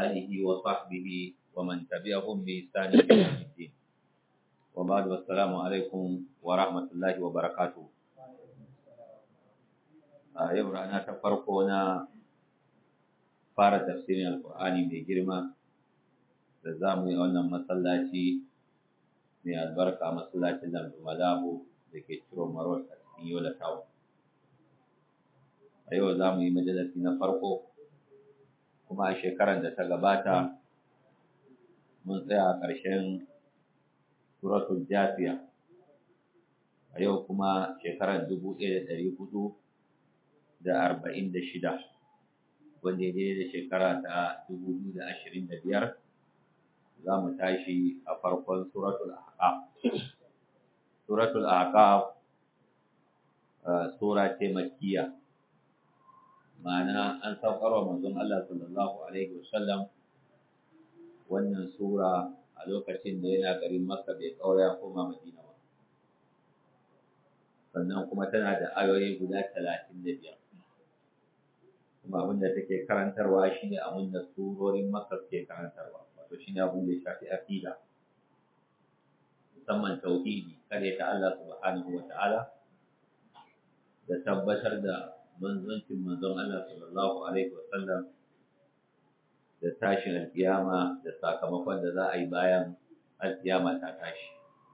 آله وصحبه ومن تبعهم بإحسان إلى يوم الدين وبعد والسلام عليكم ورحمة الله وبركاته yau rana ta farko na fara tafsirin alkur'ani mai girma da za mu yi wannan masallaci mai albarka masallacin lambu malabu da ke ciro marot a cikin yola tawo a yau za mu yi majalasi na farko kuma a shekarar da ta gabata mun tsaya a ƙarshen suratul jafiya a yau kuma shekarar dubu ɗaya da ɗari hudu da arba'in da shida wanda ya da shekara ta dubu biyu da ashirin da biyar za mu tashi a farkon suratul ahqaf suratul ahqaf sura ce makkiya ma'ana an saukarwa manzon Allah sallallahu alaihi wasallam wannan sura a lokacin da yana garin Makka bai kaura ya koma Madina ba sannan kuma tana da ayoyi guda talatin da biyar kuma abin da take karantarwa shine abin da surorin Makka ke karantarwa wato shine abin da ya shafi aqida musamman tauhidi kare ta Allah subhanahu wa ta'ala da tabbatar da manzancin manzon Allah sallallahu alaihi wa sallam da tashin alkiyama da sakamakon da za a yi bayan alkiyama ta tashi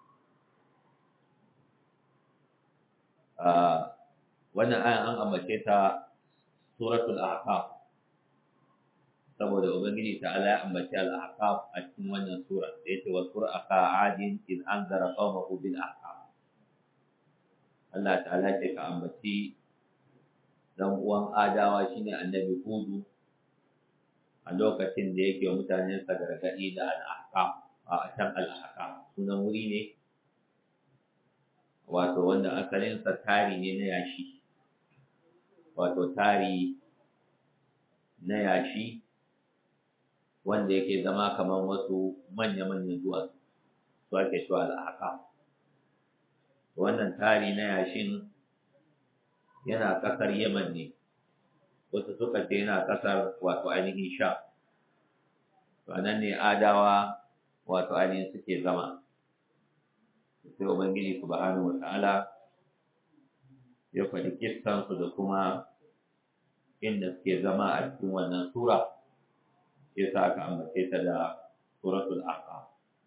wannan ayan an ambace ta suratul ahqaf saboda ubangiji ta ala ya ambace al-ahqaf a cikin wannan sura da yace wa suraka adin in anzara qawmahu bil ahqaf Allah ta'ala ce ka ambaci dan uwan adawa shine annabi hudu a lokacin da yake wa mutanen sa gargadi da al-ahqaf a can al-ahqaf sunan wuri ne wato wanda asalin sa tari ne na yashi wato tari na yashi wanda yake zama kamar wasu manya-manyan duwatsu su ake cewa al'aka wannan tari na yashin yana ƙasar yaman ne wasu suka ce yana ƙasar wato ainihin sha nan ne adawa wato ainihin suke zama sai ubangiji subhanahu wa ta'ala ya faɗi kissansu da kuma inda suke zama a cikin wannan sura ya sa aka ambace ta da suratul ahqaf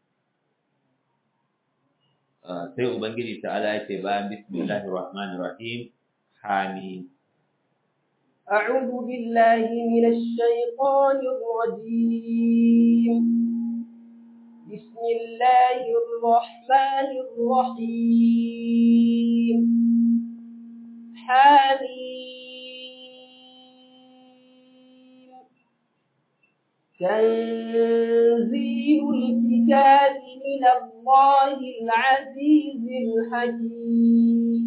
sai ubangiji ta'ala ya ce bayan bismillahir rahmanir rahim hamim أعوذ بالله من الشيطان الرجيم بسم الله الرحمن الرحيم حميم تنزيل الكتاب من الله العزيز الحكيم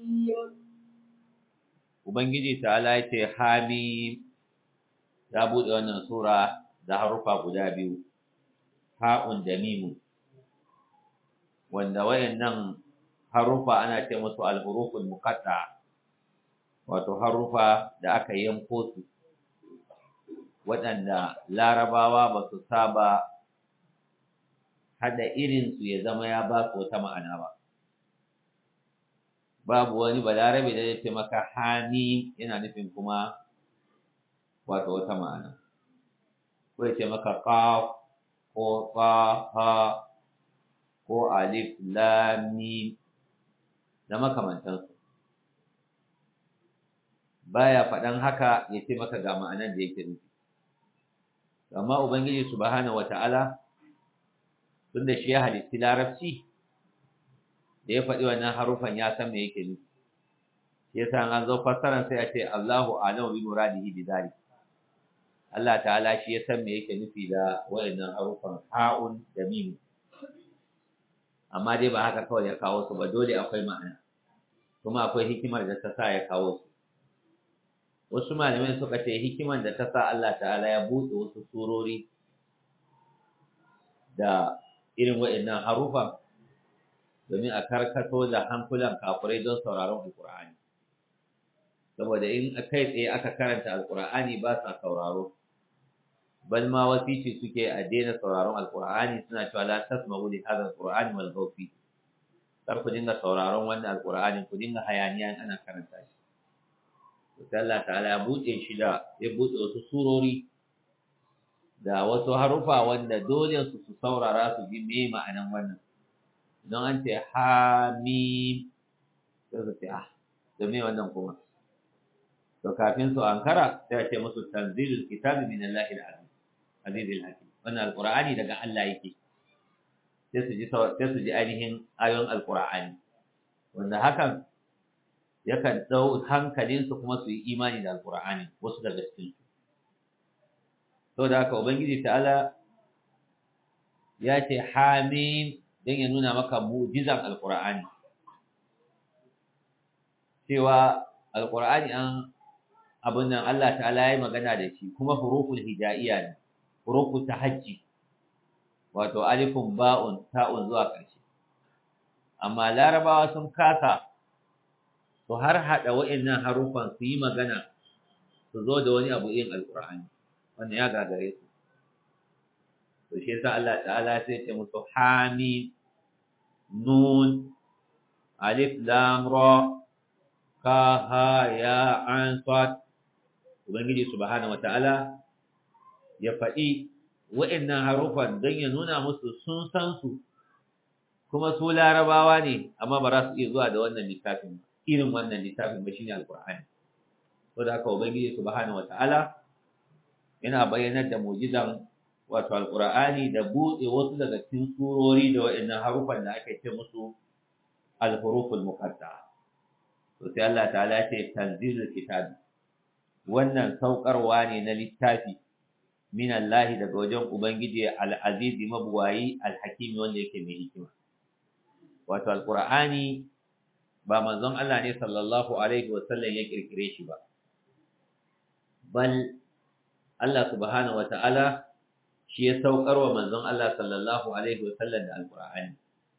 Ubangiji ta'ala ya ce Hamim ya buɗe wannan sura da harufa guda biyu, ha'un da mimu, wanda wayannan harufa ana ce musu alhuruful muqatta wato harufa da aka yanko su waɗanda larabawa ba su saba haɗa irinsu ya zama ya ba su wata ma'ana ba babu wani balarabe da ya ce maka hani yana nufin kuma wato wata ma'ana ko ya ce maka qaf ko ha ko alif lam mim da makamantansu baya faɗan haka ya ce maka ga ma'anar da yake nufi amma ubangiji subhanahu wata'ala tunda shi ya halitti larabci da ya faɗi wannan harufan ya san me yake nufi shi yasa an zo fassaran sai a ce Allahu a'lamu bi muradihi bi dhalik Allah ta'ala shi ya san me yake nufi da wayannan harufan ha'un da mim amma dai ba haka kawai ya kawo su ba dole akwai ma'ana kuma akwai hikimar da ta sa ya kawo su wasu malamai suka ce hikimar da ta sa Allah ta'ala ya buɗe wasu surori da irin waɗannan harufan domin a karkato da hankulan kafirai don sauraron alkur'ani saboda in kai tsaye aka karanta alkur'ani ba sa sauraro bal ma wasici suke a daina sauraron alqur'ani suna cewa la tasma'u li hadha alqur'ani wal ghawfi kar ku dinga sauraron wannan alqur'ani ku dinga hayaniya ana karanta shi sai Allah ta'ala ya buɗe shi da ya buɗe wasu surori da wasu harufa wanda dole su su saurara su ji me ma'anan wannan don an ce hamim sai su ce ah da me wannan kuma to kafin su ankara sai a ce musu tanzilul kitabi min Allahil azim azizil hakim wannan alqur'ani daga Allah yake sai su ji sai su ji ainihin ayoyin alqur'ani wanda hakan yakan dau hankalinsu kuma su yi imani da alqur'ani wasu daga cikin su saboda haka ubangiji ta'ala ya ce hamim don ya nuna maka mu'jizan alqur'ani cewa alqur'ani an abin nan Allah ta'ala ya magana da shi kuma huruful hijaiya ne huruful tahajji wato alifun ba'un ta'un zuwa ƙarshe amma larabawa sun kasa su har hada wa'annan harufan su yi magana su zo da wani abu yin alqur'ani wannan ya gagare su to shi yasa Allah ta'ala sai ya ce musu hamim nun alif lam ra ka ha ya an sad ubangiji subhanahu wataala ya faɗi wa'annan harufan don ya nuna musu sun san su kuma su larabawa ne amma ba za su iya zuwa da wannan littafin irin wannan littafin ba shine alqur'ani saboda haka ubangiji subhanahu wataala yana bayyanar da mu'jizan wato alqur'ani da buɗe wasu daga cikin surori da wa'annan harufan da aka ce musu al-huruful muqatta'a to sai Allah ta'ala ya ce tanzilul kitab wannan saukarwa ne na littafi min Allah daga wajen ubangiji al-aziz mabuwayi al-hakim wanda yake mai hikima wato alqur'ani ba manzon Allah ne sallallahu alaihi wasallam ya kirkire shi ba bal Allah subhanahu wata'ala shi ya saukar wa manzon Allah sallallahu alaihi wasallam da alqur'ani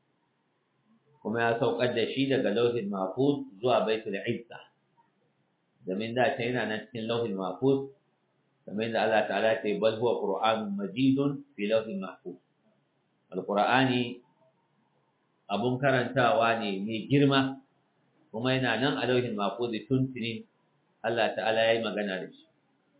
kuma ya saukar da shi daga lauhin mahfuz zuwa baitul izza domin da ta yana nan cikin lauhin mahfuz kamar da Allah ta'ala ya ce bal huwa qur'anun majidun fi lauhin mahfuz alqur'ani abun karantawa ne mai girma kuma yana nan a lauhin mahfuz tuntuni Allah ta'ala ya yi magana da shi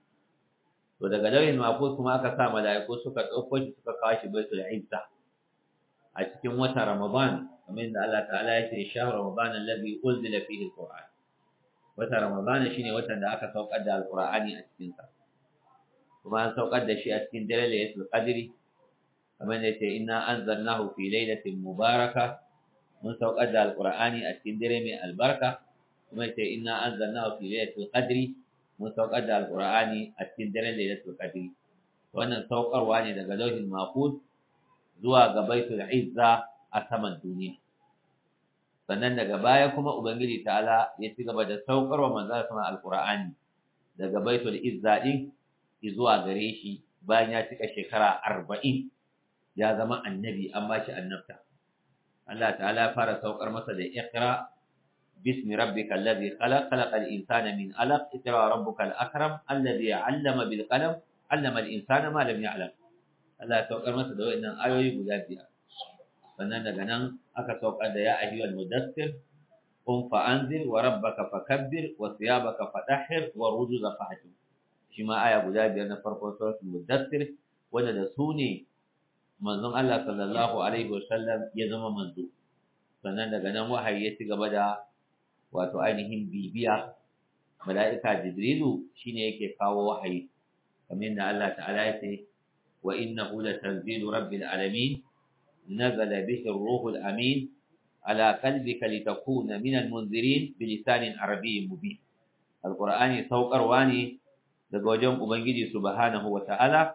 to daga lauhin mahfuz kuma aka sa mala'iku suka ɗauko shi suka kawo shi baitul izza a cikin wata ramadan kamar da Allah ta'ala ya ce shahru ramadan alladhi unzila fihi alquran wata ramadan shine watan da aka saukar da alqur'ani a cikin sa kuma an saukar da shi a cikin dare laylatul qadri kamar da yace inna anzalnahu fi lailatin mubaraka mun saukar da alqur'ani a cikin dare mai albarka kuma yace inna anzalnahu fi lailatul qadri mun saukar da alqur'ani a cikin dare laylatul qadri wannan saukarwa ne daga lauhin mahfuz zuwa ga baitul izza a saman duniya sannan daga baya kuma ubangiji ta'ala ya ci gaba da saukarwa manzon sama alqur'ani daga baitul izza din zuwa gare shi bayan ya cika shekara arba'in ya zama annabi an ba shi annabta Allah ta'ala ya fara saukar masa da iqra bismi rabbikal ladhi khalaq khalaqal insana min alaq iqra rabbukal akram alladhi 'allama bil qalam 'allama al insana ma lam ya'lam Allah ya saukar masa da wayannan ayoyi guda biyar sannan daga nan aka saukar da ya ayyuhal mudaththir qum fa anzir wa rabbaka fakabbir wa thiyabaka fatahhir wa rujuza fahjur shi ma aya guda biyar na farkon suratul mudaththir wanda da su ne manzon Allah sallallahu alaihi wasallam ya zama manzo sannan daga nan wahayi ya ci gaba da wato ainihin bibiya mala'ika jibrilu shine yake kawo wahayi kamar yadda Allah ta'ala ya ce wa innahu latanzilu rabbil alamin nazala bihi ar-ruhul amin ala qalbika litakuna minal munzirin bilisanin arabiyyin mubin alqur'ani saukarwa ne daga wajen ubangiji subhanahu wata'ala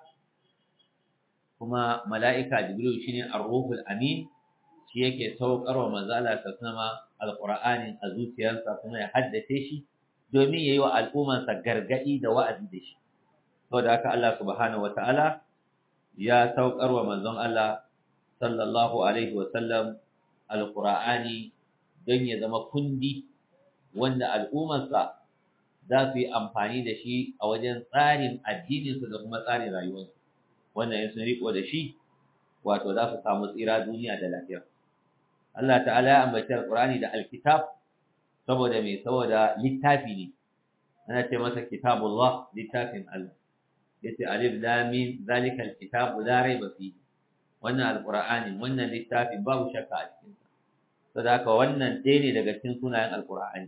kuma mala'ika jibril shine ar-ruhul amin shi yake saukarwa manzo Allah sallama alqur'ani a zuciyarsa kuma ya haddace shi domin yayi wa al'ummarsa gargadi da wa'azi da shi saboda haka Allah subhanahu wata'ala ya saukarwa manzon Allah sallallahu alaihi wa sallam alqur'ani don ya zama kundi wanda al'ummarsa za su yi amfani da shi a wajen tsarin addininsu da kuma tsarin rayuwarsu wannan in sun riko da shi wato za su samu tsira duniya da lafiya Allah ta'ala ya ambaci alqur'ani da alkitab saboda me saboda littafi ne ana ce masa kitabullah littafin Allah yace alif lam mim zalika alkitabu la raiba fihi wannan alqur'ani wannan littafin babu shakka a cikin sa saboda haka wannan ɗaya ne daga cikin sunayen alqur'ani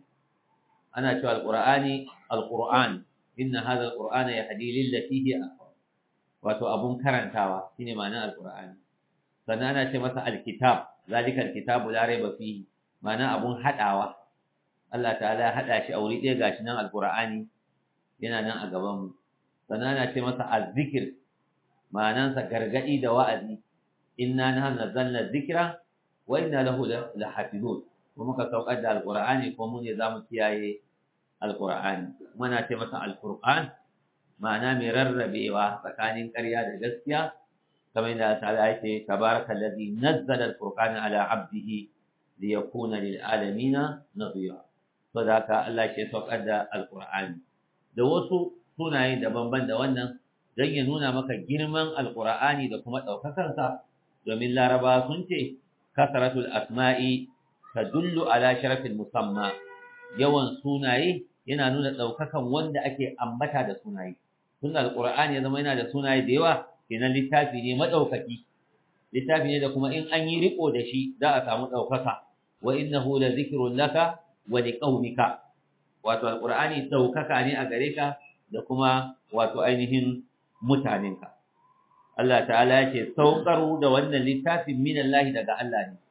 ana cewa alqur'ani alqur'an inna hadha alqur'ana yahdi lillati hi aqwam wato abun karantawa shine ma'anar alqur'ani sannan ana ce masa alkitab zalika alkitabu la raiba fihi ma'ana abun hadawa Allah ta'ala ya hada shi a wuri ɗaya gashi nan alqur'ani yana nan a gaban mu sannan ana ce masa azzikir ma'anansa gargadi da wa'azi inna nahnu nazzalna dhikra wa inna lahu lahafizun kuma muka saukar da alqur'ani ko mu ne zamu kiyaye alqur'ani muna ce masa alqur'an ma'ana mai rarrabewa tsakanin ƙarya da gaskiya kamar da ta'ala yake tabarakallazi nazzala alqur'ana ala 'abdihi liyakuna lil alamin nadhira saboda haka Allah ke saukar da alqur'ani da wasu sunaye daban-ban da wannan don ya nuna maka girman alqur'ani da kuma ɗaukakarsa domin laraba sun ce kasaratul asma'i tadullu ala sharafin musamma yawan sunaye yana nuna ɗaukakan wanda ake ambata da sunaye tun alqur'ani ya zama yana da sunaye da yawa kenan littafi ne madaukaki littafi ne da kuma in an yi riko da shi za a samu ɗaukaka wa innahu la zikrun laka wa liqaumika wato alqur'ani ɗaukaka ne a gare ka da kuma wato ainihin mutanenka Allah ta'ala ya ce saukaru da wannan littafin min Allah daga Allah ne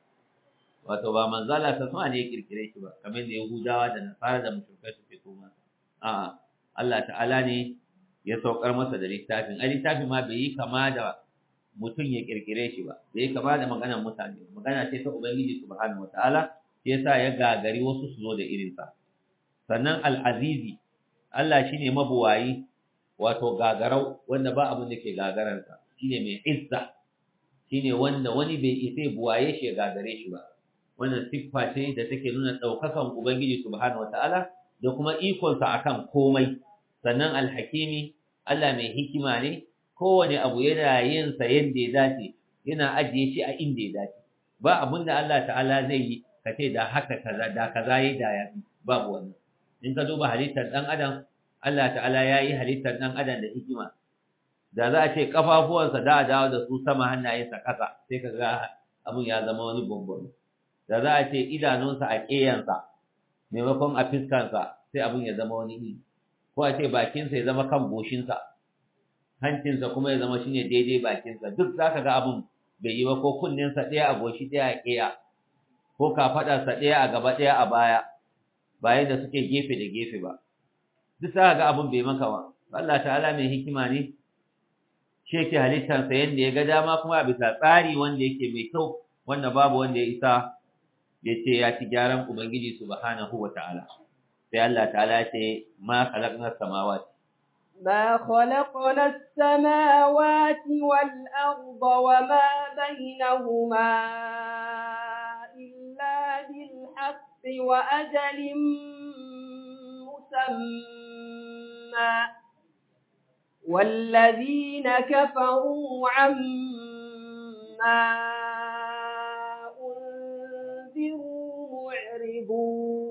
wato ba manzala ta sama ne ya kirkire shi ba kamar da Yahudawa da Nasara da mushrikai suke so masa a'a Allah ta'ala ne ya saukar masa da littafin a littafin ma bai yi kama da mutum ya kirkire shi ba bai yi kama da maganar mutane magana ce ta ubangiji subhanahu wataala shi yasa ya gagari wasu su zo da irin sa sannan al-azizi Allah shine mabuwayi wato gagarau wanda ba abin da ke gagararsa shine mai izza shine wanda wani bai isa buwaye shi ya gagare shi ba wannan siffa ce da take nuna daukakan ubangiji subhanahu wataala da kuma ikonsa akan komai sannan alhakimi Allah mai hikima ne kowane abu yana yin sa yadda ya dace yana ajiye shi a inda ya dace ba abin da Allah ta'ala zai yi ka ce da haka kaza da kaza yayi da ya babu wannan in ka duba halittar dan adam Allah ta'ala ya yi halittar dan adam da hikima da za a ce kafafuwansa da a dawo da su sama hannayensa ƙasa sai ka ga abin ya zama wani bambam da za a ce idanunsa a ƙeyansa maimakon a fiskansa sai abin ya zama wani iri ko a ce bakinsa ya zama kan goshinsa hancinsa kuma ya zama shine daidai bakinsa duk za ka ga abin bai yi ba ko kunninsa ɗaya a goshi ɗaya a ƙeya ko kafaɗarsa ɗaya a gaba ɗaya a baya bayan da suke gefe da gefe ba duk za ka ga abin bai maka ba Allah ta'ala mai hikima ne shi yake halittarsa yadda ya ga dama kuma a bisa tsari wanda yake mai kyau wanda babu wanda ya isa ya ce ya ci gyaran ubangiji subhanahu wa ta'ala sai Allah ta'ala ya ce ma khalaqna samawati ما خلقنا السماوات والأرض وما بينهما إلا بالحق وأجل مسمى والذين كفروا عما أنذروا معرضون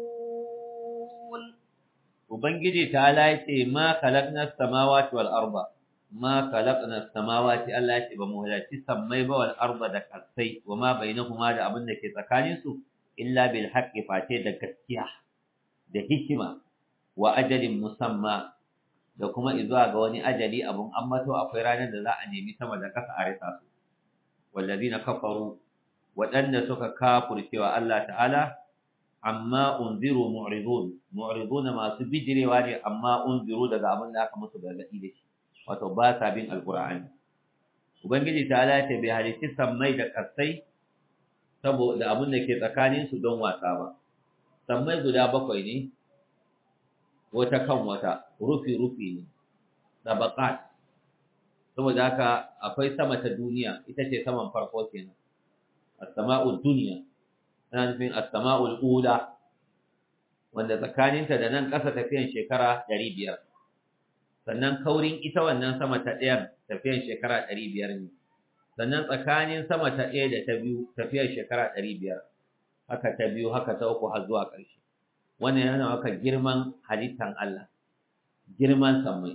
ubangiji ta'ala ya ce ma khalaqna samawati wal arda ma khalaqna samawati Allah ya ce ba mu halarci sammai ba wal arda da kasai wa ma bainahuma da abin da ke tsakanin su illa bil haqqi fate da gaskiya da hikima wa ajalin musamma da kuma izuwa ga wani ajali abun ammato akwai ranar da za a nemi sama da kasa a rasa su wallazina kafaru waɗanda suka kafurcewa Allah ta'ala amma unziru mu'ridun mu'ridun masu bijirewa ne amma unziru daga abin da aka musu gargadi da shi wato ba sa bin alqur'ani ubangiji ta'ala ta bai halitti sammai da kasai saboda abin da ke tsakanin su don wasa ba sammai guda bakwai ne wata kan wata rufi rufi ne tabaqat saboda haka akwai sama ta duniya ita ce saman farko kenan as-sama'ud dunya ana nufin as-sama'ul ula wanda tsakaninta da nan ƙasa tafiyan shekara 500 sannan kaurin ita wannan sama ta ɗayan tafiyar shekara ɗari biyar ne sannan tsakanin sama ta ɗaya da ta biyu tafiyar shekara ɗari biyar haka ta biyu haka ta uku har zuwa ƙarshe wannan yana maka girman halittan Allah girman sammai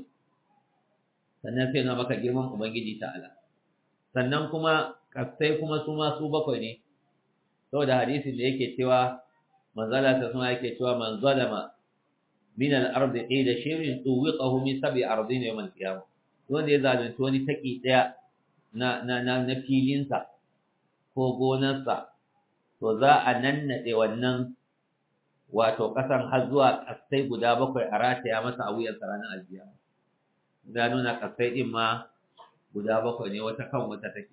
sannan sai na maka girman ubangiji ta'ala sannan kuma kasai kuma su ma su bakwai ne saboda hadisin da yake cewa manzala ta suna yake cewa man zalama min al-ardi qila shirin tuwiqahu min sab'i ardin yawm al-qiyamah wanda ya zalunci wani taki daya na na na, na filinsa ko gonarsa to za a nannade wannan wato kasan har zuwa kasai guda bakwai a rataya masa a wuyan ranar alkiyama da nuna kasai din ma guda bakwai ne wata kan wata take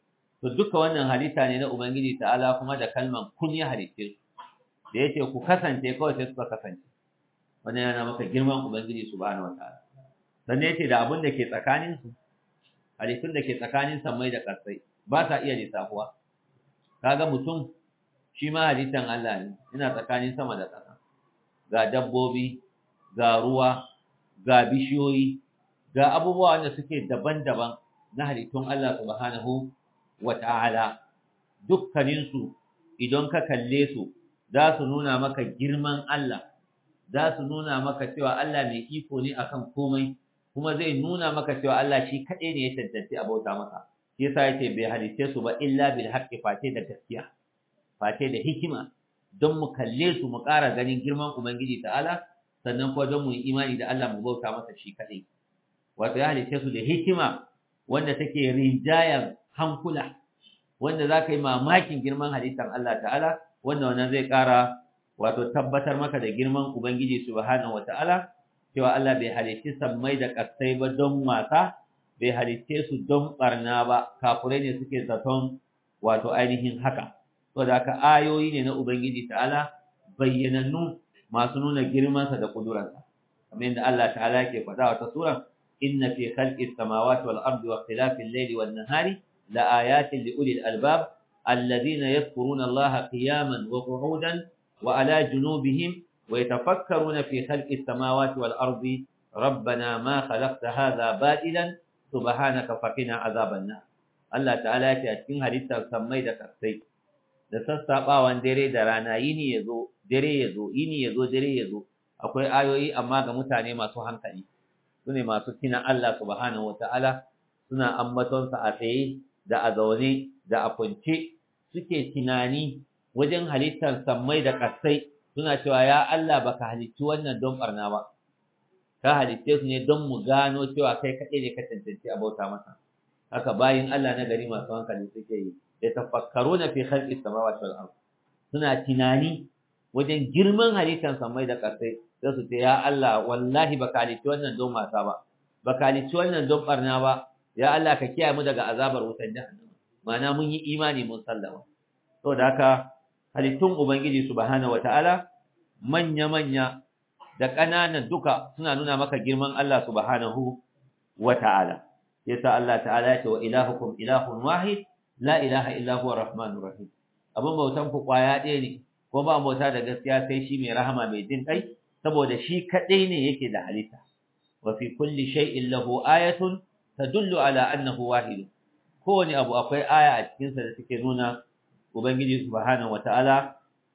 to duka wannan halitta ne na ubangiji ta'ala kuma da kalman kun ya halitte su da yace ku kasance kawai sai suka kasance wannan yana maka girman ubangiji subhanahu wataala sannan yace da abin da ke tsakanin su halittun da ke tsakanin sammai da kasai ba sa iya lissafuwa kaga mutum shi ma halittan Allah ne ina tsakanin sama da ƙasa ga dabbobi ga ruwa ga bishiyoyi ga abubuwa wanda suke daban-daban na halittun Allah subhanahu wata'ala dukkaninsu idan ka kalle su za su nuna maka girman Allah za su nuna maka cewa Allah mai iko ne akan komai kuma zai nuna maka cewa Allah shi kaɗai ne ya cancanci a bauta masa shi yasa yace bai halitte su ba illa bil haqqi face da gaskiya face da hikima don mu kalle su mu ƙara ganin girman ubangiji ta'ala sannan kuma don mu yi imani da Allah mu bauta masa shi kaɗai wato ya halitte su da hikima wanda take rinjayan hankula wanda za ka yi mamakin girman halittar Allah ta'ala wanda wannan zai ƙara wato tabbatar maka da girman Ubangiji subhanahu wa ta'ala cewa Allah bai halitti sammai da ƙasai ba don wasa bai halitte su don ɓarna ba kafurai ne suke zaton wato ainihin haka to da haka ayoyi ne na Ubangiji ta'ala bayyanannu masu nuna girmansa da ƙudurarsa kamar yadda Allah ta'ala yake faɗa wata sura inna fi khalqis samawati wal ardi wa ikhtilafil layli wan nahari لآيات لأولي الألباب الذين يذكرون الله قياما وقعودا وعلى جنوبهم ويتفكرون في خلق السماوات والأرض ربنا ما خلقت هذا باطلا سبحانك فقنا عذاب النار الله تعالى ya cikin halittar sammai da kasai da sassaɓawan dare da rana yini ya zo dare ya zo yini ya zo dare ya zo akwai ayoyi amma ga mutane masu hankali su ne masu tina Allah subhanahu wa ta'ala suna ambatonsa a tsaye da a zaune da a kwance suke tunani wajen halittar sammai da ƙasai suna cewa ya Allah baka halicci wannan don barna ba ka halicce su ne don mu gano cewa kai kaɗai ne ka cancanci a bauta masa haka bayin Allah na gari masu hankali suke yi da tafakkaru na fi khalqi samawati wal ard suna tunani wajen girman halittar sammai da ƙasai sai su ce ya Allah wallahi baka halicci wannan don wasa ba baka halicci wannan don barna ba ya Allah ka kiyaye mu daga azabar wutar jahannama ma'ana mun yi imani mun sallama saboda haka halittun ubangiji subhanahu wataala manya manya da ƙananan duka suna nuna maka girman Allah subhanahu wataala yasa Allah ta'ala ya ce wa ilahukum ilahun wahid la ilaha illa huwa arrahmanur rahim abun bautan ku kwaya ɗaya ne ko ba bauta da gaskiya sai shi mai rahama mai jin kai saboda shi kadai ne yake da halitta wa fi kulli shay'in lahu ayatun tadullu ala annahu wahid kowane abu akwai aya a cikin sa da take nuna ubangiji subhanahu wataala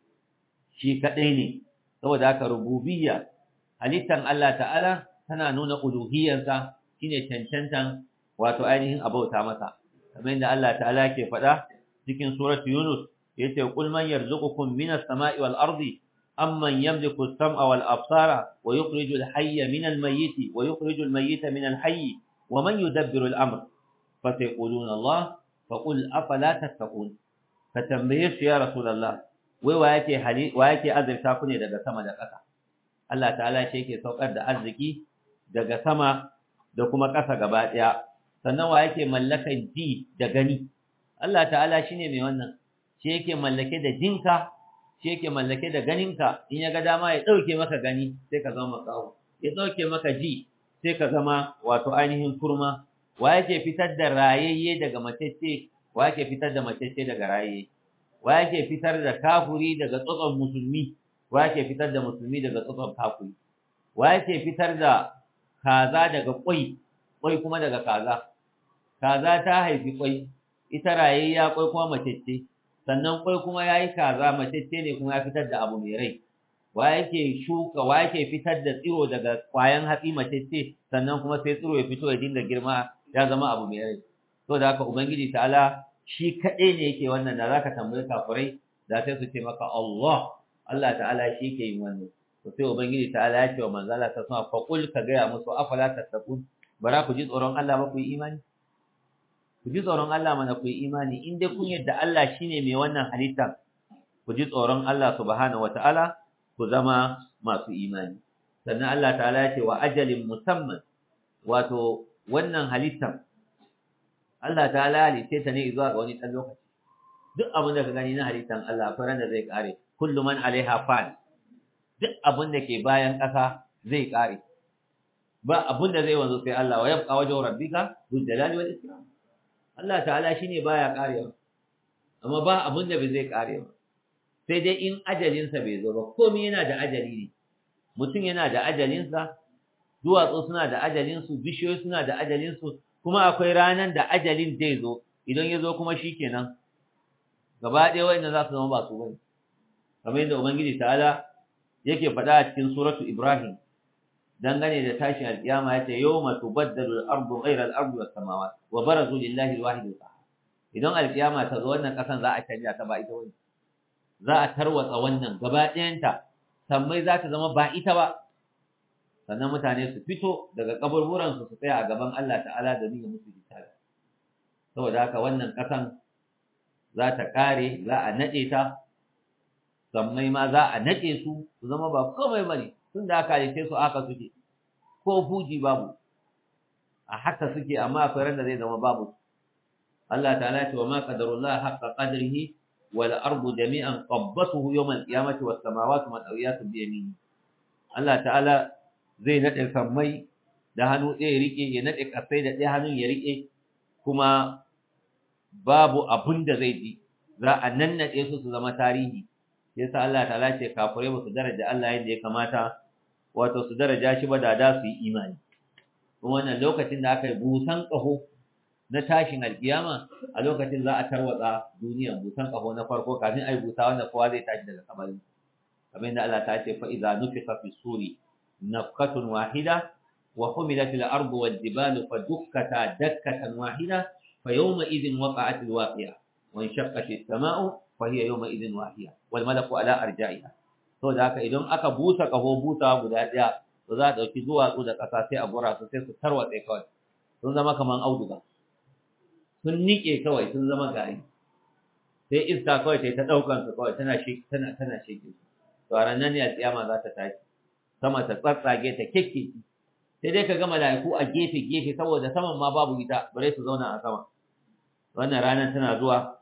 shi kadai ne saboda haka rububiyya halittan Allah ta'ala tana nuna uluhiyyarsa shine cancantan wato ainihin abauta masa kamar yadda Allah ta'ala ke faɗa cikin suratu Yunus yace qul man yarzuqukum minas sama'i wal ardi amman yamliku as-sam'a wal absara wa yukhrijul hayya minal mayyiti wa yukhrijul mayyita minal hayyi ومن يدبر الأمر فسيقولون الله فقل أفلا تتقون فتنبيه يا رسول الله wai wa yake hali wa yake azurta ku ne daga sama da ƙasa Allah ta'ala shi yake saukar da arziki daga sama da kuma ƙasa gaba ɗaya sannan wa yake mallakan ji da gani Allah ta'ala shine mai wannan shi yake mallake da jinka shi yake mallake da ganinka in ya ga dama ya ɗauke maka gani sai ka zama makaho ya ɗauke maka ji sai ka zama wato ainihin kurma wa yake fitar da rayayye daga macece wa yake fitar da macece daga rayayye wa yake fitar da kafuri daga tsotson musulmi wa yake fitar da musulmi daga tsotson kafuri wa yake fitar da kaza daga kwai kwai kuma daga kaza kaza ta haifi kwai ita rayayya kwai kuma macece sannan kwai kuma yayi kaza macece ne kuma ya fitar da abu mai rai wa yake shuka wa yake fitar da tsiro daga kwayan hatsi macece sannan kuma sai tsiro ya fito ya dinga girma ya zama abu mai rai to da haka ubangiji ta'ala shi kaɗai ne yake wannan da zaka tambayi kafirai da sai su ce maka Allah Allah ta'ala shi yake yin wannan to sai ubangiji ta'ala ya ce wa manzo Allah ta sama fa qul ka ga ya musu afala tattaqun bara ku ji tsoron Allah ba ku yi imani ku ji tsoron Allah mana ku yi imani in dai kun yadda Allah shine mai wannan halitta ku ji tsoron Allah subhanahu wataala ku zama masu imani sannan Allah ta'ala ya ce wa ajalin musamman wato wannan halittar Allah ta'ala halitta ta ne zuwa ga wani ɗan lokaci duk abin da ka gani na halittar Allah akwai ran da zai kare kullu man alaiha fan duk abin da ke bayan ƙasa zai kare ba abin da zai wanzu sai Allah wa yabqa wajhu rabbika dhul jalali wal ikram Allah ta'ala shine baya karewa amma ba abin da bai zai karewa sai dai in ajalinsa bai zo ba komai yana da ajali ne mutum yana da ajalinsa duwatsu suna da ajalinsu bishiyoyi suna da ajalinsu kuma akwai ranan da ajalin zai zo idan ya zo kuma shikenan gaba ɗaya wa'inda za su zama ba su bane kamar yadda ubangiji ta'ala yake faɗa a cikin suratu ibrahim dangane da tashin alƙiyama ya ce yawma tubaddalu al-ardu ghayra al-ardi was samawati wa barazu lillahi al-wahid al-qahhar idan alƙiyama ta zo wannan ƙasan za a canja ta ba ita wani za a tarwatsa wannan gaba ɗayanta sammai za ta zama ba ita ba sannan mutane su fito daga kaburburansu su tsaya a gaban Allah ta'ala da nuna musu hisabi saboda haka wannan ƙasan za ta ƙare za a naɗe ta sammai ma za a naɗe su su zama ba komai bane tun da aka halitte su aka suke ko fuji babu a haka suke amma akwai ran da zai zama babu Allah ta'ala ce wa ma qadarullah haqqa qadrihi wal ardu jami'an qabbatuhu yawm al-qiyamati was samawati matawiyatun bi yamini Allah ta'ala zai nade sammai da hannu ɗaya rike ya nade kasai da ɗaya hannun ya rike kuma babu abun da zai ji za a nannade su su zama tarihi yasa Allah ta'ala ce kafirai ba su daraja Allah yadda ya kamata wato su daraja shi ba da da su yi imani wannan lokacin da aka yi busan ƙaho na tashin alkiyama a lokacin za a tarwatsa duniyan busan ƙaho na farko kafin a yi busa wanda kowa zai tashi daga kabari kamar yadda Allah ta ce fa idza nufiqa fi suri nafqatun wahida wa humilat al-ardu wad-jibalu fa dukkata dakkatan wahida fa yawma idhin waqa'at al-waqi'a wa inshaqqat as-sama'u fa hiya yawma idhin wahiya wal malaku ala arja'iha to da haka idan aka busa ƙaho busa guda ɗaya to za a ɗauki duwatsu da ƙasa sai a gura su sai su tarwatse kawai sun zama kaman auduga sun niƙe kawai sun zama gari sai iska kawai ta ta ɗaukan su kawai tana shi tana tana shege su to a ranar ne alƙiyama za ta tashi sama ta tsatsage ta kekke sai dai ka ga mala'iku a gefe gefe saboda saman ma babu ita bare su zauna a sama wannan ranar tana zuwa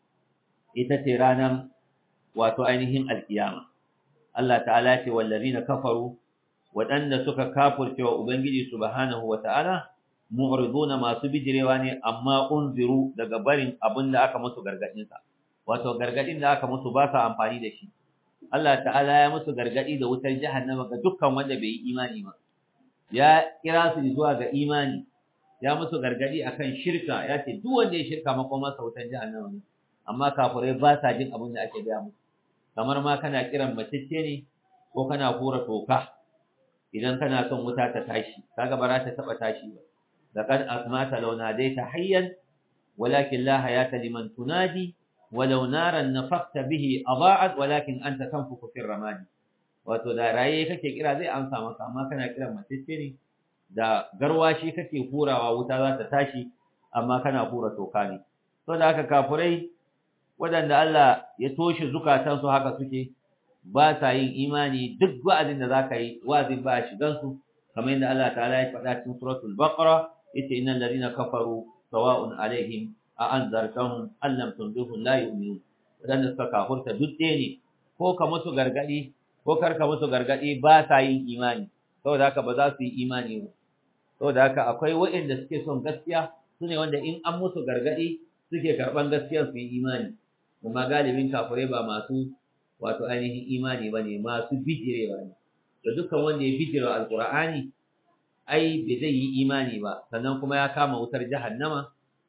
ita ce ranar wato ainihin alƙiyama Allah ta'ala ce wallazina kafaru waɗanda suka kafurce wa Ubangiji subhanahu wa ta'ala, mu'riduna masu bijirewa ne amma unziru daga barin abin da aka musu gargaɗinsa, wato gargaɗin da aka musu ba sa amfani da shi. Allah ta'ala ya musu gargaɗi da wutar jahannama ga dukkan wanda bai yi imani ba. Ya kira su zuwa ga imani, ya musu gargaɗi akan shirka, ya ce duk wanda ya shirka makomarsa wutar jahannama ne, amma kafurai ba sa jin abin da ake gaya musu. Kamar ma kana kiran macece ne ko kana hura toka. idan kana son wuta ta tashi kaga ba za ta taba tashi ba laqad asmata law nadaita hayyan walakin la hayata liman tunadi walau naran nafaqta bihi adaa'at walakin anta tanfuku fi ramadi wato da raye kake kira zai amsa maka amma kana kiran matacce ne da garwashi kake hurawa wuta za ta tashi amma kana hura toka ne to da haka kafurai waɗanda Allah ya toshe zukatansu haka suke ba sa yin imani duk wa'azin da zaka yi wa'azin ba shigan su kamar yadda Allah ta'ala ya faɗa cikin suratul baqara yace innal ladina kafaru sawa'un alaihim a anzartahum am lam tunzirhum la yu'minun wadanda suka kafurta duk ɗaya ne ko ka musu gargadi ko kar ka musu gargadi ba sa yin imani saboda haka ba za su yi imani ba saboda haka akwai waɗanda suke son gaskiya sune wanda in an musu gargadi suke karɓan gaskiyar su yi imani kuma galibin kafirai ba masu wato ainihin imani ba ne masu bijirewa ne da dukkan wanda ya bijira alkur'ani ai bai zai yi imani ba sannan kuma ya kama wutar jahannama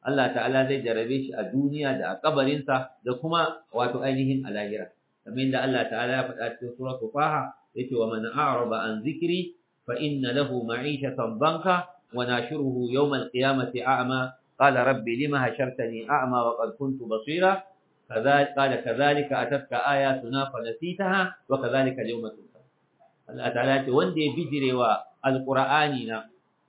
Allah ta'ala zai jarabe shi a duniya da a kabarinsa da kuma wato ainihin a lahira kamar yadda Allah ta'ala ya faɗa cikin suratul Faha yace wa man a'raba an zikri fa inna lahu ma'ishatan banka wa nashuruhu yawm al-qiyamati a'ma qala rabbi lima hashartani a'ma wa qad kuntu basira كذلك قال كذلك أتتك آياتنا فنسيتها وكذلك اليوم تنسى Allah ta'ala ce wanda ya bijire wa alqur'ani na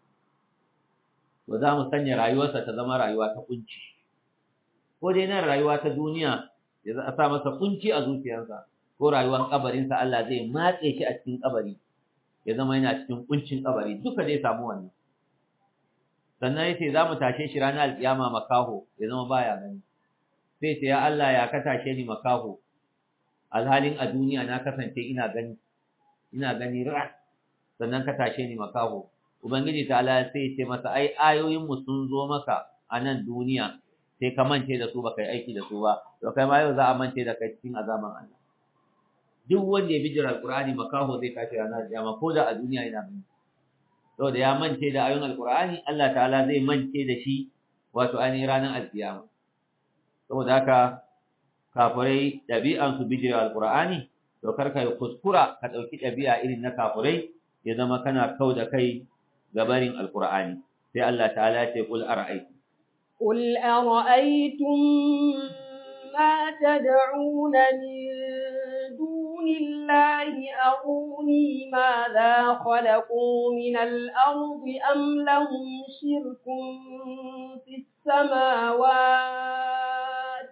ba za mu sanya rayuwarsa ta zama rayuwa ta kunci ko dai nan rayuwa ta duniya ya za a sa masa kunci a zuciyarsa ko rayuwar kabarinsa Allah zai matse shi a cikin kabari ya zama yana cikin kuncin kabari duka zai samu wannan sannan yace za mu tashe shi ranar alkiyama makaho ya zama baya gani sai ce ya Allah ya ka tashe ni makaho alhalin a duniya na kasance ina gani ina gani ra sannan ka tashe ni makaho ubangiji ta Allah sai ce masa ai ayoyin mu sun zo maka a nan duniya sai ka mance da su baka yi aiki da su ba to kai ma yau za a mance da kai cikin azaban Allah duk wanda ya bi jira alqur'ani makaho zai tashi ranar kiyama ko da a duniya yana gani saboda ya mance da ayoyin alqur'ani Allah ta'ala zai mance da shi wato ainihin ranar alkiyama saboda haka kafirai ɗabi'ansu bijira alqur'ani to karka yi kuskura ka ɗauki ɗabi'a irin na kafirai ya zama kana kau da kai gabarin alqur'ani sai Allah ta'ala ya ce qul ara'aytum قل أرأيتم ما تدعون من دون الله أروني ماذا خلقوا من الأرض أم لهم شرك في السماوات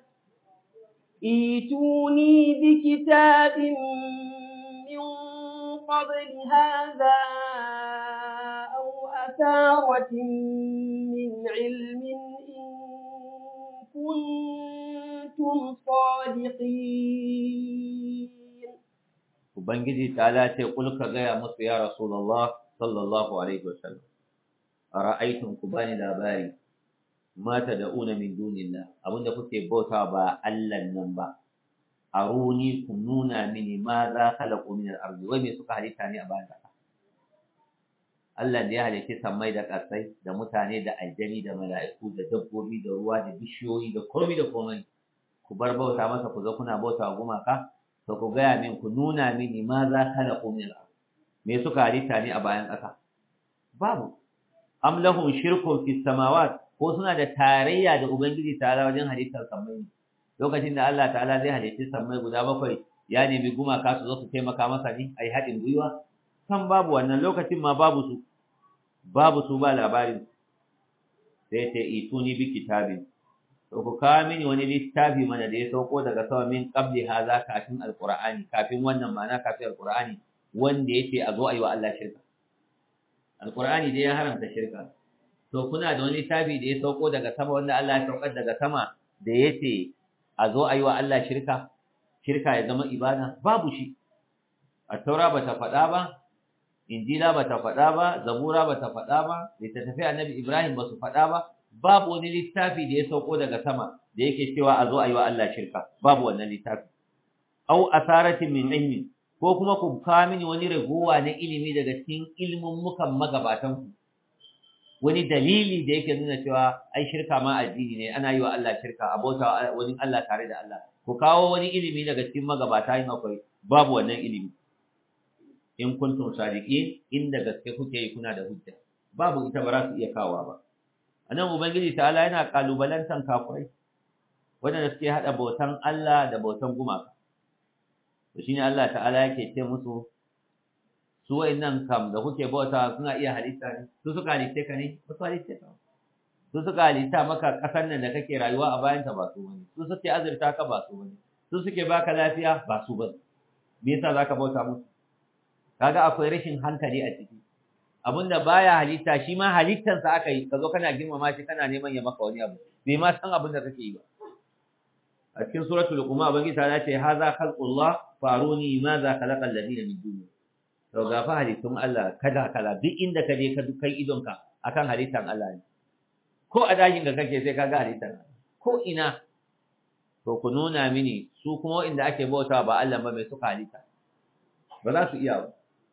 ايتوني بكتاب من قبل هذا أو أثارة من علم كنتم صادقين Ubangiji ta lace kul ka gaya musu ya Rasulullah sallallahu alaihi wasallam ara'aytum ku bani labari mata da una min dunillah abinda kuke bauta ba Allah nan ba aruni ku nuna mini ma za khalaqu min al-ardi wai me suka halitta ne a bayan ƙasa Allah da ya halitta sammai da ƙasai da mutane da aljani da mala'iku da dabbobi da ruwa da bishiyoyi da komai da komai ku bar bauta masa ku zo kuna bauta wa gumaka to ku gaya min ku nuna mini ma za khalaqu min al me suka halitta ne a bayan ƙasa babu am lahum shirkun fi samawat ko suna da tarayya da ubangiji ta'ala wajen halittar sammai lokacin da Allah ta'ala zai halitta sammai guda bakwai ya nemi gumaka su zo su taimaka masa ne ai haɗin gwiwa kan babu wannan lokacin ma babu su babu su ba labarin sai ta ituni bi kitabin to ku kawo mini wani littafi mana da ya sauko daga sama min qabli haza kafin alqur'ani kafin wannan ma'ana kafin alqur'ani wanda yace a zo ayi wa Allah shirka alqur'ani dai ya haramta shirka to kuna da wani littafi da ya sauko daga sama wanda Allah ya saukar daga sama da yace a zo ayi wa Allah shirka shirka ya zama ibada babu shi at-taura bata faɗa ba injila bata faɗa ba zabura bata faɗa ba littattafai annabi ibrahim basu faɗa ba babu wani littafi da ya sauko daga sama da yake cewa a zo a yi wa Allah shirka babu wannan littafi au asaratin min ilmi ko kuma ku kawo mini wani ragowa na ilimi daga cikin ilimin mukan magabatan ku wani dalili da yake nuna cewa ai shirka ma addini ne ana yi wa Allah shirka abota wani Allah tare da Allah ku kawo wani ilimi daga cikin magabata yin akwai babu wannan ilimi in kuntum sadiqin inda gaske kuke yi kuna da hujja babu ita ba za su iya kawo ba anan ubangiji ta'ala yana kalubalantan kafirai wanda suke hada bautan Allah da bautan gumaka to shine Allah ta'ala yake ce musu su wayannan kam da kuke bauta suna iya halitta ne su suka halitta ka ne ba su halitta ka su suka halitta maka kasar nan da kake rayuwa a bayan ta ba su bane su suke azurta ka ba su bane su suke baka lafiya ba su bane me yasa zaka bauta musu kaga akwai rashin hankali a ciki abinda baya halitta shi ma halittansa aka yi kazo kana girmama shi kana neman ya maka wani abu bai ma san abin da kake yi ba a cikin suratul luqman ubangiji ta ce haza khalqullah faruni ma za khalaqa alladhina min duni to ga fa halittun Allah kada kala duk inda ka je ka dukai idonka akan halittan Allah ne ko a dajin da kake sai kaga halittan ko ina to ku nuna mini su kuma inda ake bautawa ba Allah ba mai suka halitta ba za su iya ba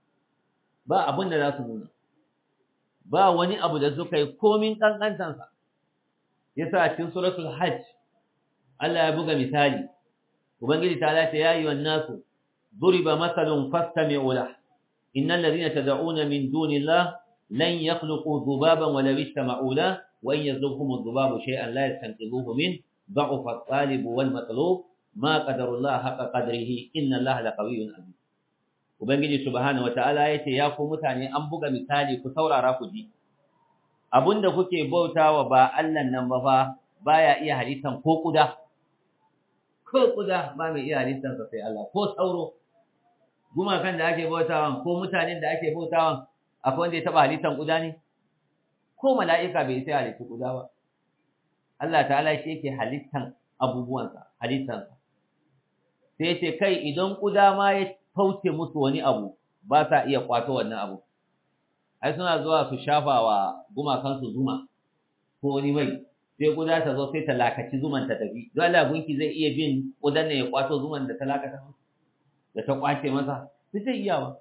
ba abin da za su nuna ba wani abu da suka yi komin kankantansa yasa a cikin suratul hajj Allah ya buga misali ubangiji ta lata ya ayyuhan nasu duriba masalun fastami'u lahu innal ladhina tad'una min dunillah lan yakhluqu dhubaban wa law istama'u lahu wa in yazluhum adh-dhubabu shay'an la yastanqidhuhu min ضعف الطالب والمطلوب ما قدر الله حق قدره إن الله لقوي عزيز ubangiji subhanahu wataala yace ya ku mutane an buga misali ku saurara ku ji abinda kuke bautawa ba Allah nan ba fa baya iya halittan ko kuda ko kuda ba mai iya halittan sa sai Allah ko sauro gumakan da ake bautawan ko mutanen da ake bautawan akwai wanda ya taba halittan kuda ne ko mala'ika bai sai halitta kuda ba Allah ta'ala shi yake halittan abubuwansa halittansa sai ce kai idan kuda ma ya fauce musu wani abu ba sa iya kwato wannan abu ai suna zuwa su shafa wa gumakansu zuma ko wani mai sai kuda ta zo sai ta lakaci zuman ta tafi don Allah gunki zai iya bin kudan ne ya kwato zuman da ta lakata da ta kwace masa sai zai iya ba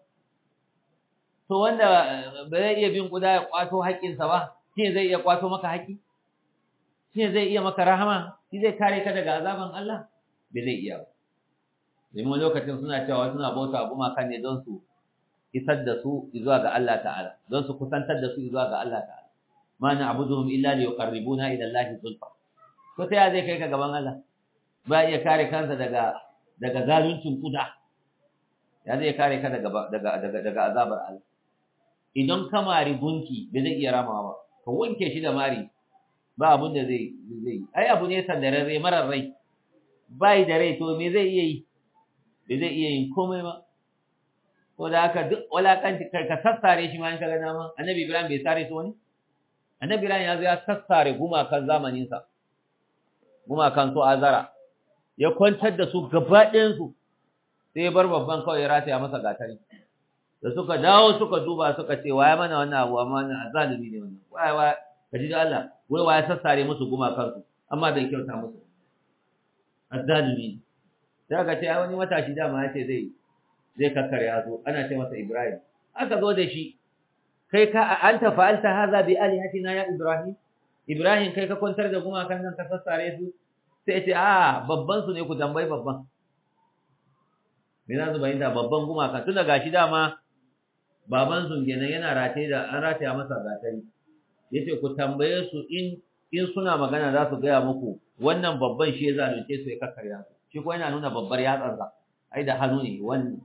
to wanda ba zai iya bin kuda ya kwato haƙƙinsa ba shi zai iya kwato maka haƙƙi shi zai iya maka rahama shi zai kare ka daga azaban Allah bai zai iya ba domin lokacin suna cewa suna bauta gumakan ne don su isar da su zuwa ga Allah ta'ala don su kusantar da su zuwa ga Allah ta'ala ma na abuduhum illa li yuqarribuna ila Allah zulfa to sai zai kai ka gaban Allah ba iya kare kansa daga daga zaluncin kuda ya zai kare ka daga daga daga daga azabar Allah idan ka mari gunki bai zai iya ramawa ba ka wanke shi da mari ba abun da zai zai ai abu ne sandararre marar rai bai da rai to me zai iya yi bai zai iya yin komai ba ko da haka duk walakanci ka sassare shi ma in kaga dama annabi ibrahim bai sare su wani annabi ibrahim ya zo ya sassare gumakan zamanin sa gumakan su azara ya kwantar da su gaba ɗayan su sai ya bar babban kawai ya rataya masa gatari da suka dawo suka duba suka ce waya mana wannan abu amma wannan azalimi ne wannan waya waya ka ji da Allah wai waya sassare musu gumakan su amma bai kyauta musu azalimi sai aka ce ai wani matashi dama ya ce zai zai kakkare yazo ana ce masa Ibrahim aka zo da shi kai ka anta fa'alta hadha bi alihatina ya Ibrahim Ibrahim kai ka kwantar da gumakan nan ka sassare su sai ce a babban su ne ku tambayi babban me za su bayyana babban gumakan tun daga shi dama baban su kenan yana rataye da an rataya masa gatari yace ku tambaye su in in suna magana za su gaya muku wannan babban shi ya zalunce su ya kakkarya su shi ko yana nuna babbar yatsarsa ai da hannu ne wannan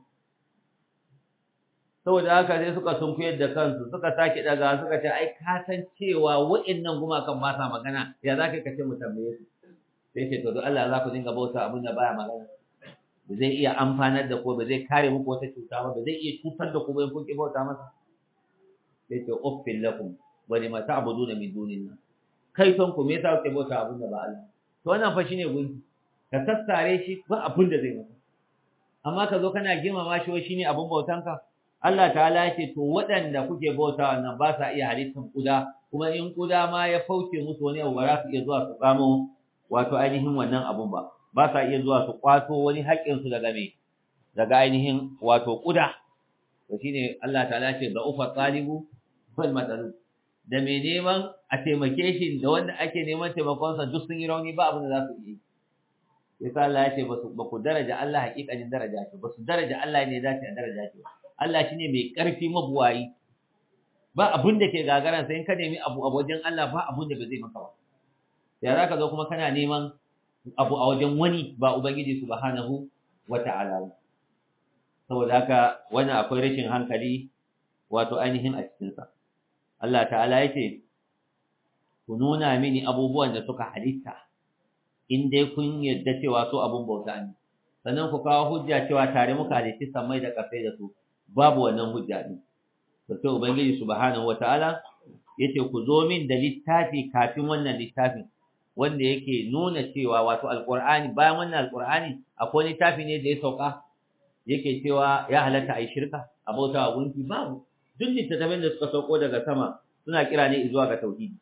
saboda haka sai suka sunkuyar da kansu suka sake daga suka ce ai ka san cewa wa'annan gumakan ba sa magana ya za ka kace mu tambaye su sai ce to don Allah za ku dinga bauta abin da baya magana ba zai iya amfanar da ku ba zai kare muku wata cuta ba ba zai iya cutar da ku ba in kun ki bauta masa sai ce uffil lakum wa lima ta'buduna min dunillah kai son ku me yasa kuke bauta abin da ba Allah to wannan fa shine gunki ka sassare shi ba abin da zai maka amma ka zo kana girmama shi wai shine abin bautanka Allah ta'ala yake to waɗanda kuke bauta wannan ba sa iya halittar kuda kuma in kuda ma ya fauce musu wani abu ba za su iya zuwa su tsamo wato ainihin wannan abun ba ba sa iya zuwa su kwato wani haƙƙin su daga me daga ainihin wato kuda to shine Allah ta'ala ce da ufa talibu wal matalu da mai neman a taimake shi da wanda ake neman taimakonsa duk sun yi rauni ba abin da za su yi sai Allah ya ce ba ku daraja Allah hakikanin daraja ce ba su daraja Allah ne dace a daraja ce Allah shine mai ƙarfi mabuwayi ba abin da ke gagaran sai in ka nemi abu a wajen Allah ba abin da ba zai maka ba ya za ka zo kuma kana neman abu a wajen wani ba ubangiji subhanahu wata'ala saboda haka wannan akwai rashin hankali wato ainihin a cikinsa Allah ta'ala yake ku nuna mini abubuwan da suka halitta in dai kun yadda cewa su abun bauta ne sannan ku kawo hujja cewa tare muka halitti samai da kafai da su babu wannan hujja din to sai ubangiji subhanahu wataala yace ku zo min da littafi kafin wannan littafin wanda yake nuna cewa wato alqur'ani bayan wannan alqur'ani akwai littafi ne da ya sauka yake cewa ya halatta ai shirka a bauta wa gunki babu duk littattafan da suka sauko daga sama suna kira ne zuwa ga tauhidi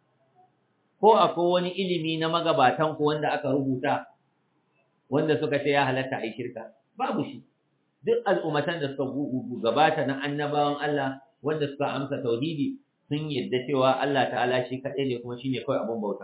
ko akwai wani ilimi na magabatan ku wanda aka rubuta wanda suka ce ya halatta ai shirka babu shi duk al'ummatan da suka gabata na annabawan Allah wanda suka amsa tauhidi sun yadda cewa Allah ta'ala shi kaɗai ne kuma shine kawai abun bauta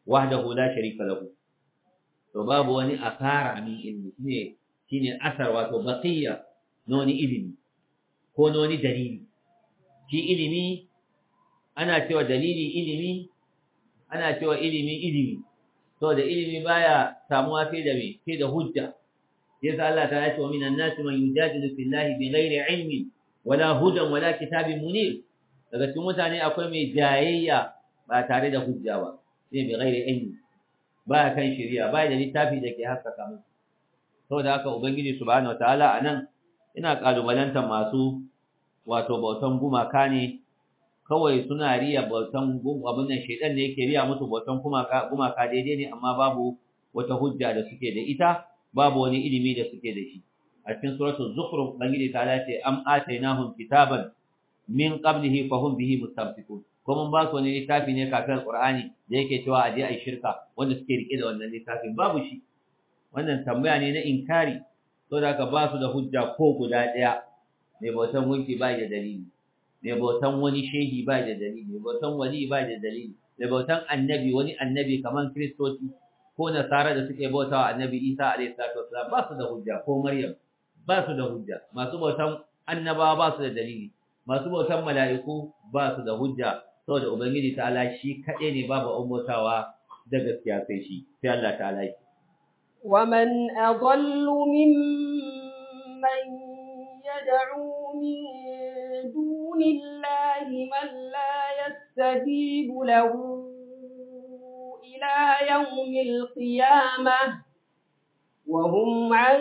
wahdahu la sharika lahu to babu wani asara min ilmi shine shine asar wato baqiya na wani ilimi ko na wani dalili shi ilimi ana cewa dalili ilimi ana cewa ilimi ilimi to da ilimi baya samuwa sai da me sai da hujja yasa Allah ta ce wa minan nasi man yujadilu fillahi bighairi ilmin wala hudan wala kitabin munir daga cikin mutane akwai mai jayayya ba tare da hujja ba sai bighairi ilmi ba kan shari'a ba da littafi da ke haskaka mu saboda haka ubangiji subhanahu wataala anan ina kalubalantar masu wato bautan gumaka ne kawai suna riya bautan abin nan shedan ne yake riya musu bautan gumaka gumaka daidai ne amma babu wata hujja da suke da ita babu wani ilimi da suke da shi a cikin suratul zukhruf bangiji ta ce am atainahum kitaban min qablihi fahum bihi mustamsikun ko mun ba su wani littafi ne kafin alqur'ani da yake cewa aje ai shirka wanda suke rike da wannan littafin babu shi wannan tambaya ne na inkari saboda haka ba su da hujja ko guda daya mai bautan gunki ba da dalili mai bautan wani shehi ba da dalili mai bautan wali ba da dalili mai bautan annabi wani annabi kaman kristoci ko nasara da suke bautawa annabi isa alayhi salatu wasalam ba su da hujja ko maryam ba su da hujja masu bautan annabawa ba su da dalili masu bautan mala'iku ba su da hujja saboda ubangiji ta'ala shi kaɗai ne babu ummatawa da gaskiya sai shi sai Allah ta'ala yi ومن أضل ممن يدعو من دون الله من لا يستجيب له إلى يوم القيامة وهم عن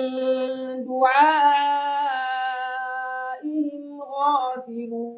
دعائهم غافلون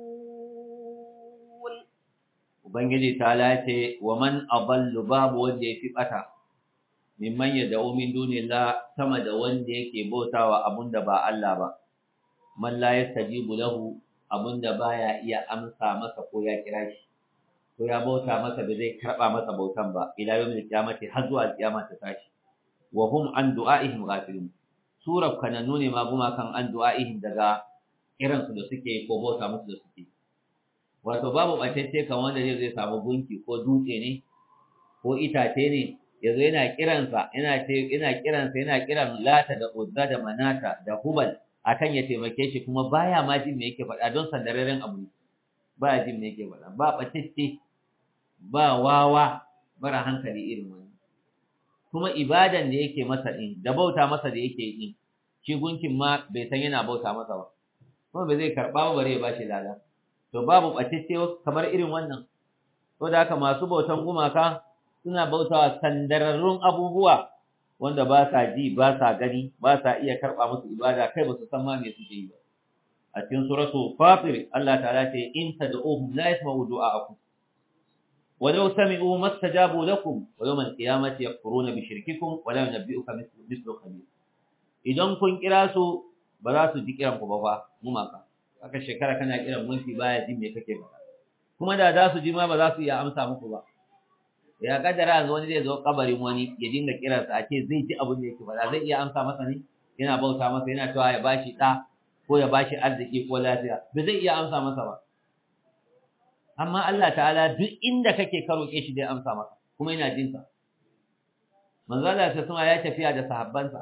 Ubangiji ta lace wa man aballu babu wanda ya fi ɓata, mimman ya da'o min dunillah sama da wanda yake bautawa abun da ba Allah ba, man la yastajibu lahu abun da baya iya amsa masa ko ya kira shi, ko ya bauta masa da zai karɓa masa bautan ba, ila yawmil qiyamati har zuwa kiyama ta tashi. Wa hum an du'a'ihim ghafilun. Surar kanannu ne ma gumakan an du'a'ihim daga kiransu da suke ko bauta musu da suke. wato babu ɓatacce kan wanda zai zai samu gunki ko dutse ne ko itace ne yazo yana kiransa yana ce yana kiransa yana kiran lata da uzza da manata da hubal akan ya taimake shi kuma baya ma jin me yake faɗa don sandararren abu ne baya jin me yake faɗa ba ɓatacce ba wawa mara hankali irin wani kuma ibadan da yake masa din da bauta masa da yake yi shi gunkin ma bai san yana bauta masa ba kuma bai zai karɓa ba bare ya bashi lada to babu ɓacicce kamar irin wannan to da haka masu bautan gumaka suna bautawa sandararrun abubuwa wanda ba sa ji ba sa gani ba sa iya karɓa musu ibada kai ba su san ma me suke yi ba a cikin suratu fatir Allah ta'ala ce in tad'uhum la yasma'u du'a'akum ولو سمعوا ما استجابوا لكم ويوم القيامة يكفرون بشرككم ولا ينبئك مثل خبير idan kun kira su ba za su ji kiran ku ba fa gumaka aka shekara kana kiran mulki baya jin me kake faɗa kuma da za su ji ma ba za su iya amsa muku ba ya kaddara yanzu wani zai zo kabarin wani ya dinga kiransa a ce zai ji abin da yake faɗa zai iya amsa masa ne yana bauta masa yana cewa ya bashi ɗa ko ya bashi arziki ko lafiya ba zai iya amsa masa ba amma Allah ta'ala duk inda kake ka roƙe shi zai amsa maka kuma yana jin sa manzo Allah ta sama ya tafiya da sahabbansa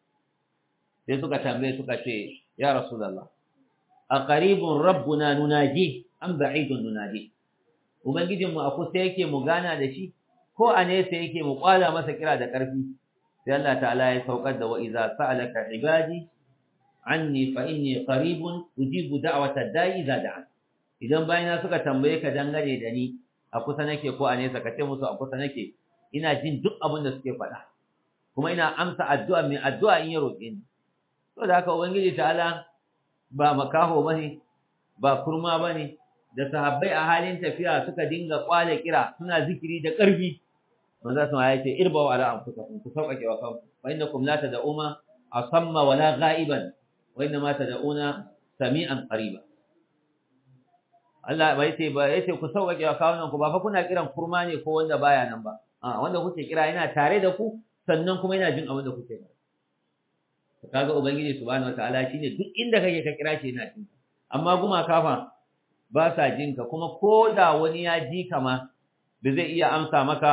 sai suka tambaye suka ce ya rasulullah aqaribun rabbuna nunaji am ba'idun nunaji ubangijin mu a kusa yake mu gana da shi ko a nesa yake mu kwala masa kira da ƙarfi sai Allah ta'ala ya saukar da wa iza sa'alaka ibadi anni fa inni qaribun ujibu da'wata da'i idza da'a idan bayina suka tambaye ka dangane da ni a kusa nake ko a nesa ka ce musu a kusa nake ina jin duk abin da suke faɗa kuma ina amsa addu'a mai addu'a in ya roƙe ni to da haka ubangiji ta'ala ba makaho bane ba kurma bane da sahabbai a halin tafiya suka dinga kwale kira suna zikiri da ƙarfi manzo sun ya ce irba wa ala anfusakum ku sauƙaƙe wa kanku fa innakum la tad'una asamma wala ghaiban wa inna ma tad'una sami'an qariba Allah bai ce ba yace ku sauƙaƙe wa kawunan ku ba fa kuna kiran kurma ne ko wanda baya nan ba a wanda kuke kira yana tare da ku sannan kuma yana jin abin da kuke ba kaga ubangiji subhanahu wataala shine duk inda kake ka kira shi yana jin amma guma kafa ba sa jin ka kuma ko da wani ya ji ka ma ba zai iya amsa maka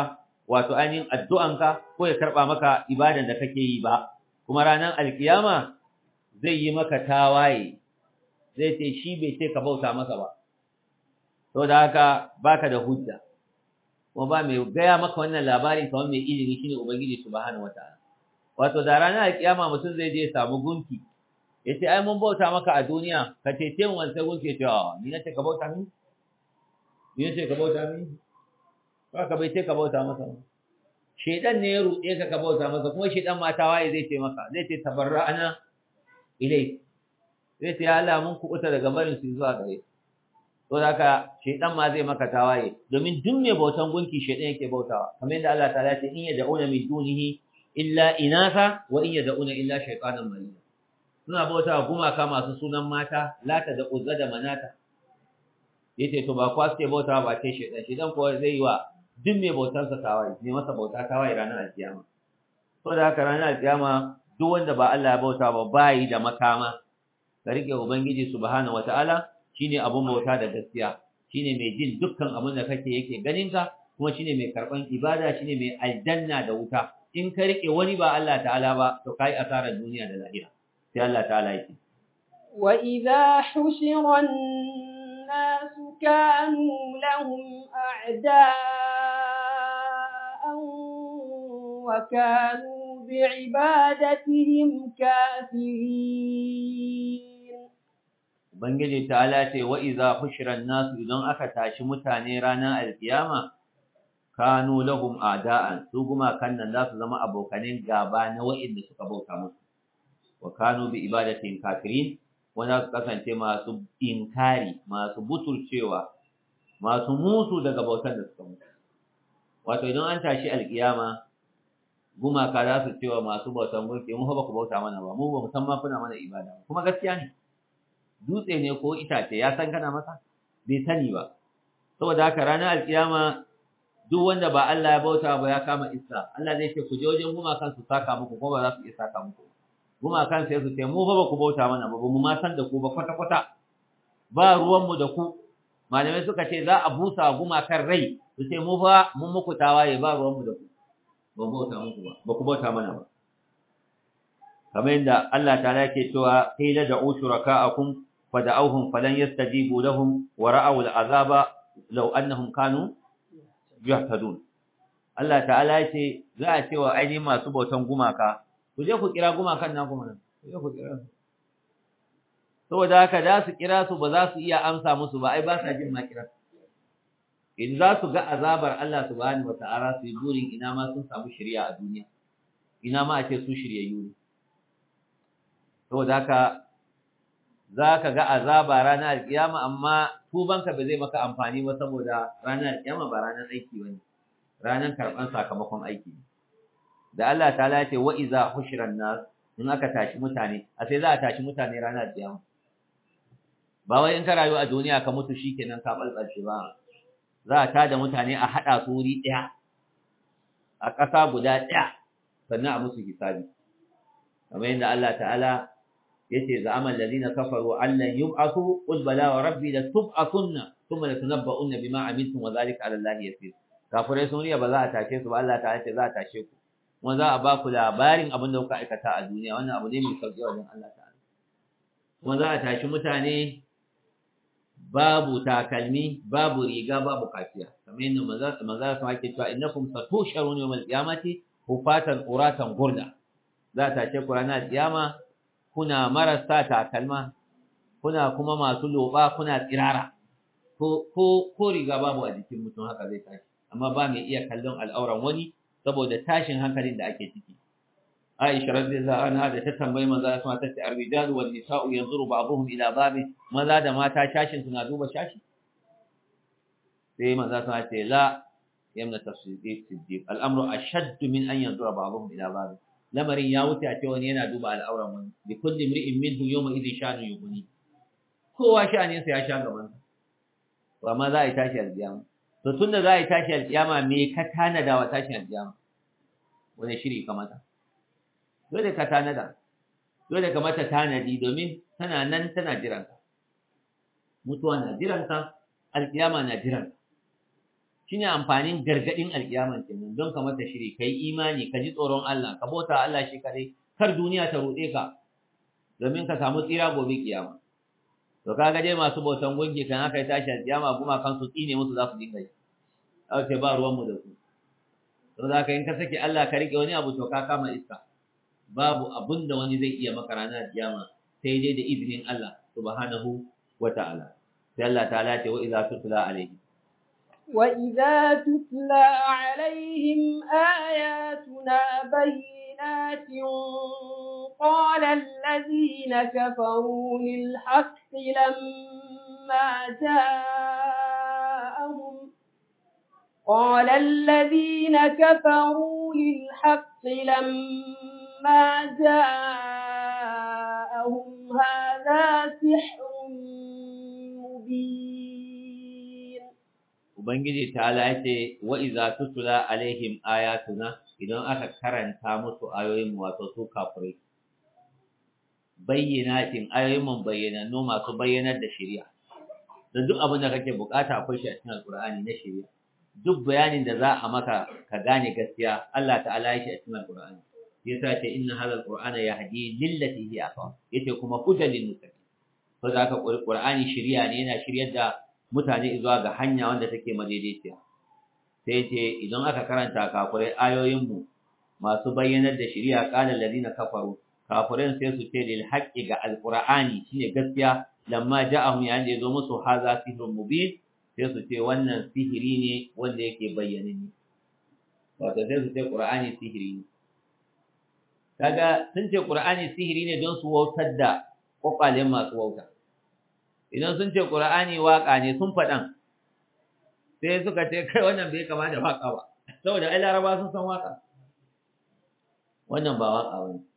wato ainihin addu'anka ko ya karba maka ibadan da kake yi ba kuma ranar alkiyama zai yi maka tawaye zai ce shi bai ce ka bauta masa ba to da haka baka da hujja kuma ba mai gaya maka wannan labarin kamar mai ilimi shine ubangiji subhanahu wataala wato da ranar alkiyama mutum zai je samu gunki ya ce ai mun bauta maka a duniya ka cece mu wancan gunki ya ce a ni na ce ka bauta min ni na ce ka bauta min ba ka bai ce ka bauta masa ba shedan ne ya ruɗe ka ka bauta masa kuma shedan mata waye zai ce maka zai ce tabarra'ana ilai zai ce ya Allah mun kuɓuta daga barin su zuwa gare to da haka shedan ma zai maka tawaye domin duk mai bautan gunki shedan yake bautawa kamar yadda Allah ta'ala ce in yad'una min dunihi illa inatha wa in yad'una illa shaytanan marida suna bautawa gumaka masu sunan mata lata da uzza da manata yace to ba kwa suke bautawa ba ce shedan shedan ko zai yi wa duk mai bautar sa tawaye ne masa bauta tawaye ranar alkiyama to da haka ranar alkiyama duk wanda ba Allah ya bauta ba bayi da makama ka rike ubangiji subhanahu wataala shine abun bauta da gaskiya shine mai jin dukkan abin da kake yake ganin ka kuma shine mai karban ibada shine mai aljanna da wuta in ka rike wani ba Allah ta'ala ba to kai asarar duniya da lahira sai Allah ta'ala yake wa idha hushira an-nas kanu lahum a'da'an wa kanu bi'ibadatihim kafirin Ubangiji ta'ala ce wa iza hushiran nasu idan aka tashi mutane ranar alkiyama kanu lahum a'da'an su kuma kan nan za su zama abokanin gaba na wa'inda suka bauta musu wa kanu bi ibadatin kafirin wanda su kasance masu inkari masu butulcewa masu musu daga bautar da suka mutu wato idan an tashi alkiyama gumaka za su cewa masu bautan gunki mu ba ku bauta mana ba mu ba musamman kuna mana ibada kuma gaskiya ne dutse ne ko itace ya san kana masa bai sani ba saboda haka ranar alkiyama duk wanda ba Allah ya bauta ba ya kama isa Allah zai ce ku je wajen gumakan su saka muku ko ba za su iya saka muku gumakan sai su ce mu fa ba ku bauta mana ba mu ma san da ku ba kwata kwata ba ruwan mu da ku malamai suka ce za a busa gumakan rai su ce mu fa mun muku tawaye ba ruwan mu da ku ba bauta muku ba ba ku bauta mana ba kamar yadda Allah ta'ala yake cewa qila da'u shuraka'akum fada'awhum falan yastajibu lahum wa ra'aw al'azaba law annahum kanu yahtadun Allah ta'ala yace za a cewa ainihin masu bautan gumaka ku je ku kira gumakan naku mana ku je ku kira saboda haka da su kira su ba za su iya amsa musu ba ai ba sa jin ma kira in za su ga azabar Allah subhanahu wata'ala su yi burin ina ma sun samu shari'a a duniya ina ma a ce su shiryayyu ne saboda haka za ka ga azaba ranar alkiyama amma tubanka ba zai maka amfani ba saboda ranar alkiyama ba ranar aiki ba ne ranar karɓar sakamakon aiki ne da Allah ta lace wa iza hushiran nas in aka tashi mutane a sai za a tashi mutane ranar alkiyama ba wai in ka rayu a duniya ka mutu shikenan ka balbalce ba za a tada mutane a haɗa su wuri ɗaya a ƙasa guda ɗaya sannan a musu hisabi kamar yadda Allah ta'ala yace za'amal ladina kafaru allan yub'athu qul bala wa rabbi la tub'athunna thumma la tunabba'unna bima amiltum wa dhalika 'ala allahi yasir kafirai sun riya ba za a tashe su ba Allah ta ce za a tashe ku kuma za a ba ku labarin abin da kuka aikata a duniya wannan abu ne mai sauki wajen Allah ta'ala kuma za a tashi mutane babu takalmi babu riga babu kafiya kamar yadda maza maza su ake cewa innakum satusharuna yawmal qiyamati hufatan uratan gurda za a tashe ku ranar kiyama kuna marasa takalma kuna kuma masu loba kuna tsirara ko ko ko riga babu a jikin mutum haka zai tashi amma ba mai iya kallon al'auran wani saboda tashin hankalin da ake ciki Aisha radiyallahu anha da ta tambayi manzo Allah ta ce ar-rijalu wan nisa'u yanzuru ba'dhum ila ba'd maza da mata shashin suna duba shashi sai manzo Allah ce la yamna tafsidi siddiq al-amru ashaddu min an yanzura ba'dhum ila ba'd lamarin ya wuce a ce wani yana duba al'auran wani bi kulli imri'in minhu yawma idhin sha'nu yughni kowa sha'anin sa ya sha gaban sa amma za a yi tashi alƙiyama to tunda za a yi tashi alƙiyama me ka tanada wa tashi alƙiyama wani shiri ka mata dole ka tanada dole ka mata tanadi domin tana nan tana jiran ka mutuwa na jiran ka alƙiyama na jiran ka shine amfanin gargadin alkiyaman kenan don ka mata shiri kai imani ka ji tsoron Allah ka bauta Allah shi kadai kar duniya ta rude ka domin ka samu tsira gobe kiyama to kaga dai masu bautan gunki kan aka yi tashi alkiyama kuma kan su tsine musu za su dinga yi aka ba ruwan mu da su to za ka in ka saki Allah ka rike wani abu to ka kama iska babu abun da wani zai iya maka ranar kiyama sai dai da izinin Allah subhanahu wa ta'ala sai Allah ta'ala ce wa idza tutla alaihi وإذا تتلى عليهم آياتنا بينات قال الذين كفروا للحق لما جاءهم قال الذين كفروا للحق لما جاءهم هذا سحر مبين Ubangiji ta ce wa iza tutula alaihim ayatuna idan aka karanta musu ayoyin wato su kafirai bayyanatin ayoyin mun bayyanannu masu bayyanar da shari'a da duk abin da kake bukata akwai shi a cikin alqur'ani na shari'a duk bayanin da za a maka ka gane gaskiya Allah ta'ala ya shi a cikin alqur'ani yasa ce inna hadha alqur'ana yahdi lillati hiya aqwam yace kuma hudan lil muttaqin to da ka qur'ani shari'a ne yana shiryar da mutane zuwa ga hanya wanda take madaidaiciya sai ce idan aka karanta kafirai ayoyinmu masu bayyanar da shari'a qala alladhina kafaru kafirin sai su ce lil haqqi ga alqur'ani shine gaskiya lamma ja'ahum yayin da yazo musu haza sihrun mubin sai su ce wannan sihiri ne wanda yake bayyane ne wato sai su ce qur'ani sihiri ne kaga sun ce qur'ani sihiri ne don su wautar da kwakwalen masu wauta idan sun ce ƙura'ani waƙa ne sun faɗan sai suka ce kai wannan bai kama da waƙa ba saboda ai laraba sun san waƙa wannan ba waƙa ba ne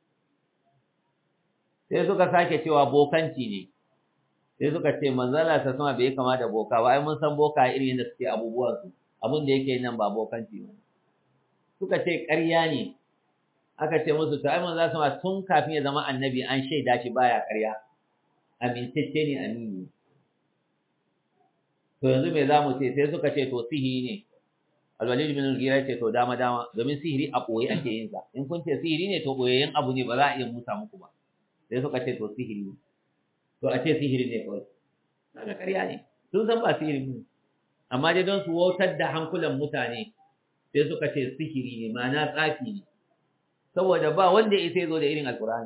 sai suka sake cewa bokanci ne sai suka ce manzala ta sama bai kama da boka ba ai mun san boka irin yadda suke abubuwansu abin da yake nan ba bokanci ba suka ce ƙarya ne aka ce musu to ai manzala sama tun kafin ya zama annabi an shaida shi baya ƙarya amintacce ne amini to yanzu me za mu ce sai suka ce to sihiri ne alwalid bin al-ghira ce to dama dama domin sihiri a boye ake yin sa in kun ce sihiri ne to boyayyen abu ne ba za a iya musa muku ba sai suka ce to sihiri ne to a ce sihiri ne kawai kaga ƙarya ne sun san ba sihiri ne amma dai don su wautar da hankulan mutane sai suka ce sihiri ne ma'ana tsafi ne saboda ba wanda ya sai zo da irin alkur'ani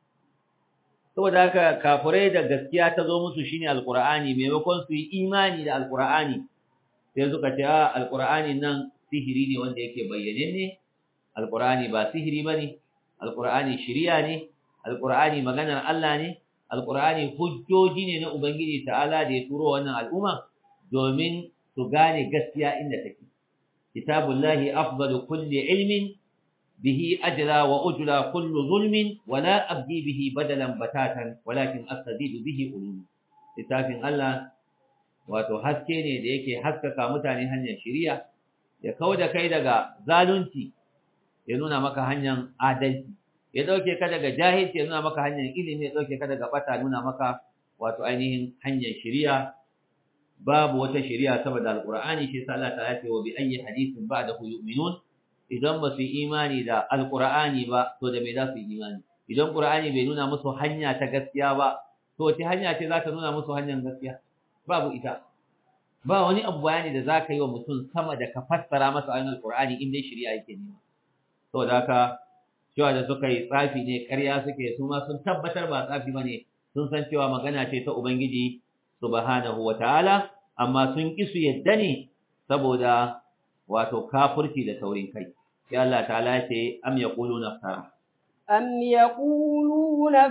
saboda haka kafirai da gaskiya ta zo musu shine alqur'ani maimakon su yi imani da alqur'ani sai suka ce a alqur'ani nan sihiri ne wanda yake bayyane ne alqur'ani ba sihiri bane alqur'ani shiriya ne alqur'ani maganar Allah ne alqur'ani hujjoji ne na ubangiji ta'ala da ya turo wannan al'umma domin su gane gaskiya inda take kitabullahi afdalu kulli ilmin به أجرى وأجرى كل ظلم ولا أبدي به بدلا بتاتا ولكن أستزيد به علوم littafin Allah wato haske ne da yake haskaka mutane hanyar shiriya ya kau da kai daga zalunci ya nuna maka hanyar adalci ya dauke ka daga jahilci ya nuna maka hanyar ilimi ya dauke ka daga bata nuna maka wato ainihin hanyar shiriya babu wata shiriya saboda alqur'ani shi sa Allah ta ce wa bi ayyi hadithin ba'dahu yu'minun idan ba su yi imani da alƙur'ani ba to da me za su yi imani idan ƙur'ani bai nuna musu hanya ta gaskiya ba to wace hanya ce za ta nuna musu hanyar gaskiya babu ita ba wani abu bayani da za ka yi wa mutum sama da ka fassara masa ayoyin alƙur'ani in dai shari'a yake nema saboda haka cewa da suka yi tsafi ne ƙarya suke su ma sun tabbatar ba tsafi ba ne sun san cewa magana ce ta ubangiji subhanahu wa ta'ala amma sun ƙi su yadda ne saboda wato kafurci da taurin kai sai Allah ta'ala ce am yaquluna iftara am yaquluna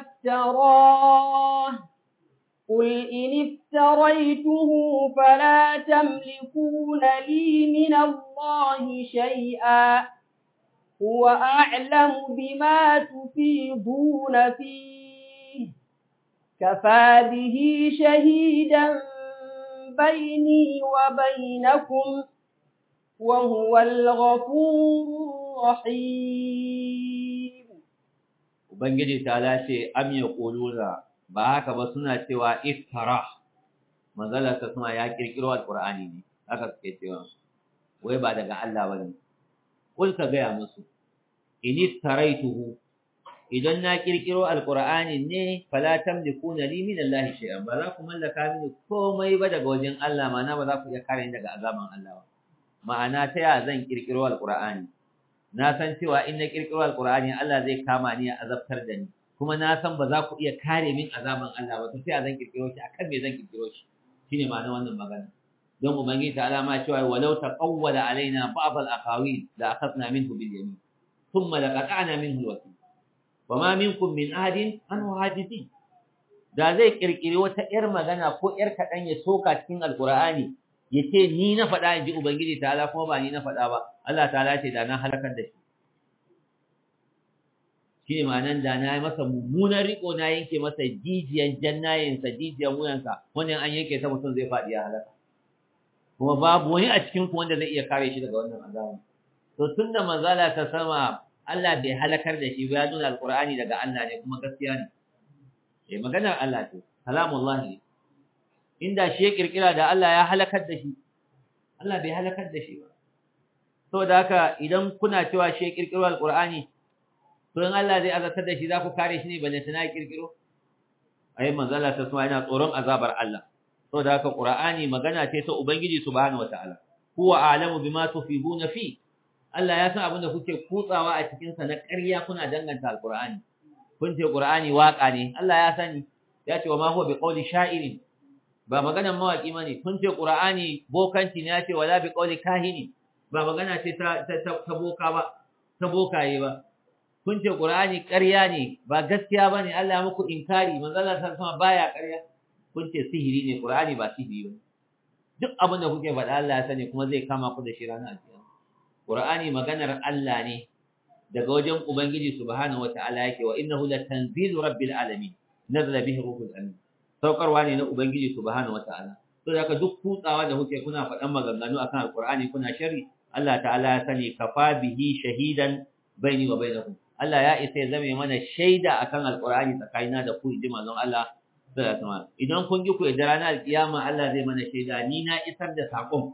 iftara قل إن افتريته فلا تملكون لي من الله شيئا هو أعلم بما تفيضون فيه كفى به شهيدا بيني وبينكم وهو الغفور الرحيم Ubangiji ta lace am ya ƙulura ba haka ba suna cewa iftara manzala ta suna ya ƙirƙiro alƙur'ani ne haka suke cewa wai ba daga Allah bane kul ka gaya musu in taraituhu idan na kirkiro alqur'ani ne fala tamlikuna li min Allah shay'an ba za ku mallaka mini komai ba daga wajen Allah ma'ana ba za ku iya kare ni daga azaban Allah ba ma'ana ta ya zan kirkiro alqur'ani na san cewa in na kirkiro alqur'ani Allah zai kama ni ya azabtar da ni kuma na san ba za ku iya kare min azaban Allah ba to sai zan kirkiro shi akan me zan kirkiro shi shine ma'ana wannan magana don ubangiji ta alama cewa walau taqawwala alaina ba'd al-aqawil la akhadna minhu bil yamin thumma laqata'na minhu al-wasil wama minkum min ahadin anhu hadithin da zai kirkiri wata yar magana ko yar kadan ya soka cikin alqur'ani yace ni na faɗa inji ubangiji ta'ala kuma ba ni na faɗa ba Allah ta'ala ce da na halakar da shi shi ma'anan da na yi masa mummunan riko na yanke masa jijiyan jannayensa jijiyan wuyansa wannan an yanke ta mutum zai faɗi ya halaka kuma babu wani a cikin ku wanda zai iya kare shi daga wannan azaba to tunda manzala ta sama Allah bai halakar da shi ba ya nuna alqur'ani daga Allah ne kuma gaskiya ne eh maganar Allah ce kalamullah ne inda shi ya kirkira da Allah ya halakar da shi Allah bai halakar da shi ba saboda haka idan kuna cewa shi ya kirkiro alqur'ani to in Allah zai azabtar da shi za ku kare shi ne balle tana kirkiro ai manzala ta sama yana tsoron azabar Allah saboda haka qur'ani magana ce ta ubangiji subhanahu wataala huwa a'lamu bima tufiduna fi Allah ya san abin da kuke kutsawa a cikin sa na ƙarya kuna danganta alqur'ani kun ce qur'ani waka ne Allah ya sani ya ce wa ma huwa biqawli sha'irin ba maganan mawaki bane kun ce qur'ani bokanci ne ya ce wala biqawli kahini ba magana ce ta ta boka ba ta bokaye ba kun ce qur'ani ƙarya ne ba gaskiya bane Allah ya muku inkari manzo Allah sallallahu baya ƙarya kun ce sihiri ne qur'ani ba sihiri ba duk abin da kuke faɗa Allah ya sani kuma zai kama ku da shi ranar alkiyama qur'ani maganar Allah ne daga wajen ubangiji subhanahu wataala yake wa innahu latanzilu rabbil alamin nazala bihi ruhul amin saukarwa ne na ubangiji subhanahu wataala to da duk kutsawa da kuke kuna faɗan maganganu akan alqur'ani kuna sharri Allah ta'ala ya sani kafa bihi shahidan baini wa bainakum Allah ya isa ya zame mana shaida akan alqur'ani tsakanina da ku inji manzon Allah sallallahu alaihi idan kun ji ku da ranar alkiyama Allah zai mana shaida ni na isar da sakon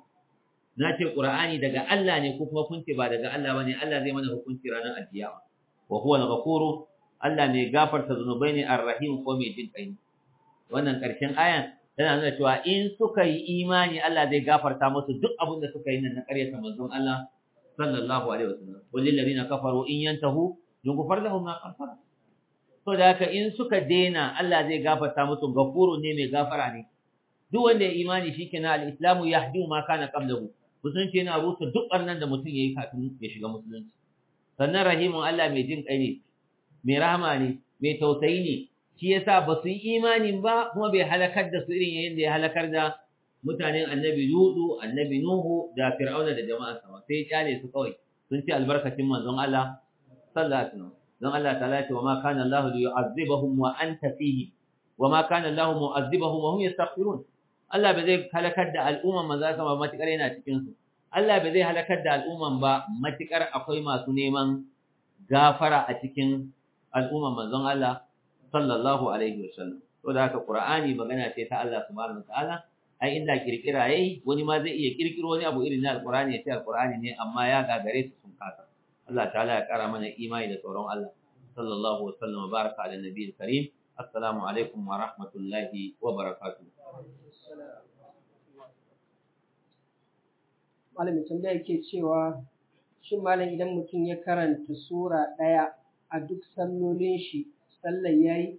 na ce qur'ani daga Allah ne ko kuma kun ce ba daga Allah bane Allah zai mana hukunci ranar alkiyama wa huwa al-ghafuru Allah mai gafarta zunubai ne ar-rahim ko mai jin kai wannan karshen ayan tana nuna cewa in suka yi imani Allah zai gafarta musu duk abin da suka yi nan na ƙaryata manzon Allah sallallahu alaihi wasallam walil ladina kafaru in yantahu yughfar lahum ma qad to da haka in suka dena Allah zai gafarta musu gafuru ne mai gafara ne duk wanda ya imani shikenan al-islamu yahdi ma kana qablahu musulunci yana rusa duk barnan da mutum yayi kafin ya shiga musulunci sannan rahimun Allah mai jin kai ne mai rahama ne mai tausayi ne shi yasa ba su yi imanin ba kuma bai halakar da su irin yayin da ya halakar da mutanen annabi Lutu annabi Nuhu da Fir'auna da jama'arsa ba sai ya kyale su kawai sun ci albarkacin manzon Allah sallallahu alaihi wasallam don Allah ta'ala ce wa ma kana Allah yu'azzibahum wa anta fihi wa ma kana Allah mu'azzibahum wa hum yastaghfirun Allah bai zai halakar da al'umman manzo sama matikar yana cikin su Allah bai zai halakar da al'umman ba matikar akwai masu neman gafara a cikin al'umman manzon Allah sallallahu alaihi wasallam to da haka Qur'ani magana ce ta Allah subhanahu wataala ai inda kirkira yayi wani ma zai iya kirkiro wani abu irin na alqur'ani ya ce alqur'ani ne amma ya gagare su sun kasa Allah ta'ala ya kara mana imani da tsoron Allah sallallahu wasallam baraka ala nabiyil karim assalamu alaikum wa rahmatullahi wa barakatuh malamin tambaya yake cewa shin malam idan mutum ya karanta sura ɗaya a duk sallolin shi sallar yayi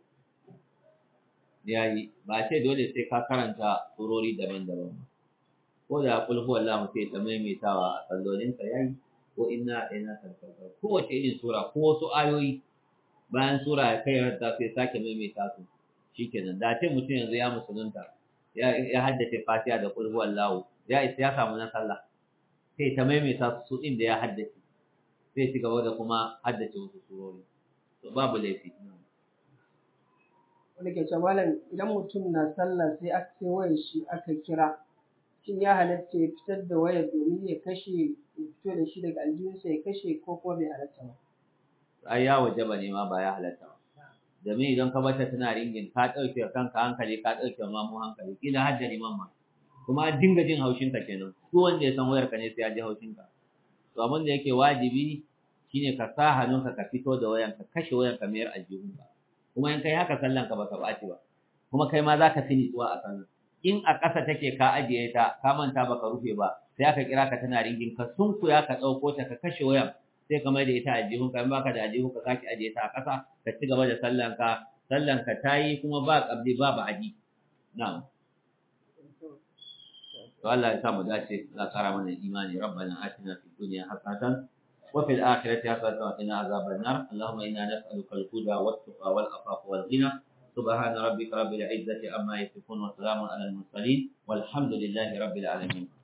yayi ba ce dole sai ka karanta surori daban-daban ko da kul huwallahu sai ta maimaitawa a sallolin ka yayi ko inna ina tantarkar kowace irin sura ko wasu ayoyi bayan sura ya kai ranta sai sake maimaita su shikenan da ce mutum yanzu ya musulunta ya ya haddace fatiha da kul huwallahu ya isa ya samu na sallah sai ta maimaita su din da ya haddace sai ci gaba da kuma haddace wasu surori to babu laifi wanda ke cewa malam idan mutum na sallah sai aka sai wayar shi aka kira shin ya halatta ya fitar da wayar domin ya kashe ya fito da shi daga aljihunsa ya kashe ko kuma bai halatta ba ai ya wajaba ne ma ba ya halatta ba domin idan ka bata tana ringin ka ɗauke kanka hankali ka ɗauke ma mu hankali kila har da liman ma kuma an dinga jin haushin ka kenan duk wanda ya san wayar ka ne sai ya ji haushin ka to abin da yake wajibi shine ka sa hannunka ka fito da wayan ka kashe wayan ka mayar aljihun ka kuma in kai haka sallan ka baka baci ba kuma kai ma zaka fi nitsuwa a sallan in a ƙasa take ka ajiye ta ka manta baka rufe ba sai aka kira ka tana ringin ka sunkuya ka ɗauko ta ka kashe wayan sai ka mai da ita aljihun ka in baka da aljihun ka sake ajiye ta a ƙasa ka ci gaba da sallan ka sallan ka tayi kuma ba qabli ba ba'adi na'am to Allah ya sa mu dace Allah kara mana imani rabbana atina fid dunya hasanatan wa fil akhirati hasanatan wa qina azaban nar allahumma inna nas'aluka al-huda wat-tuqa wal-afafa wal-ghina سبحان ربك رب العزة عما يصفون وسلام على المرسلين والحمد لله رب العالمين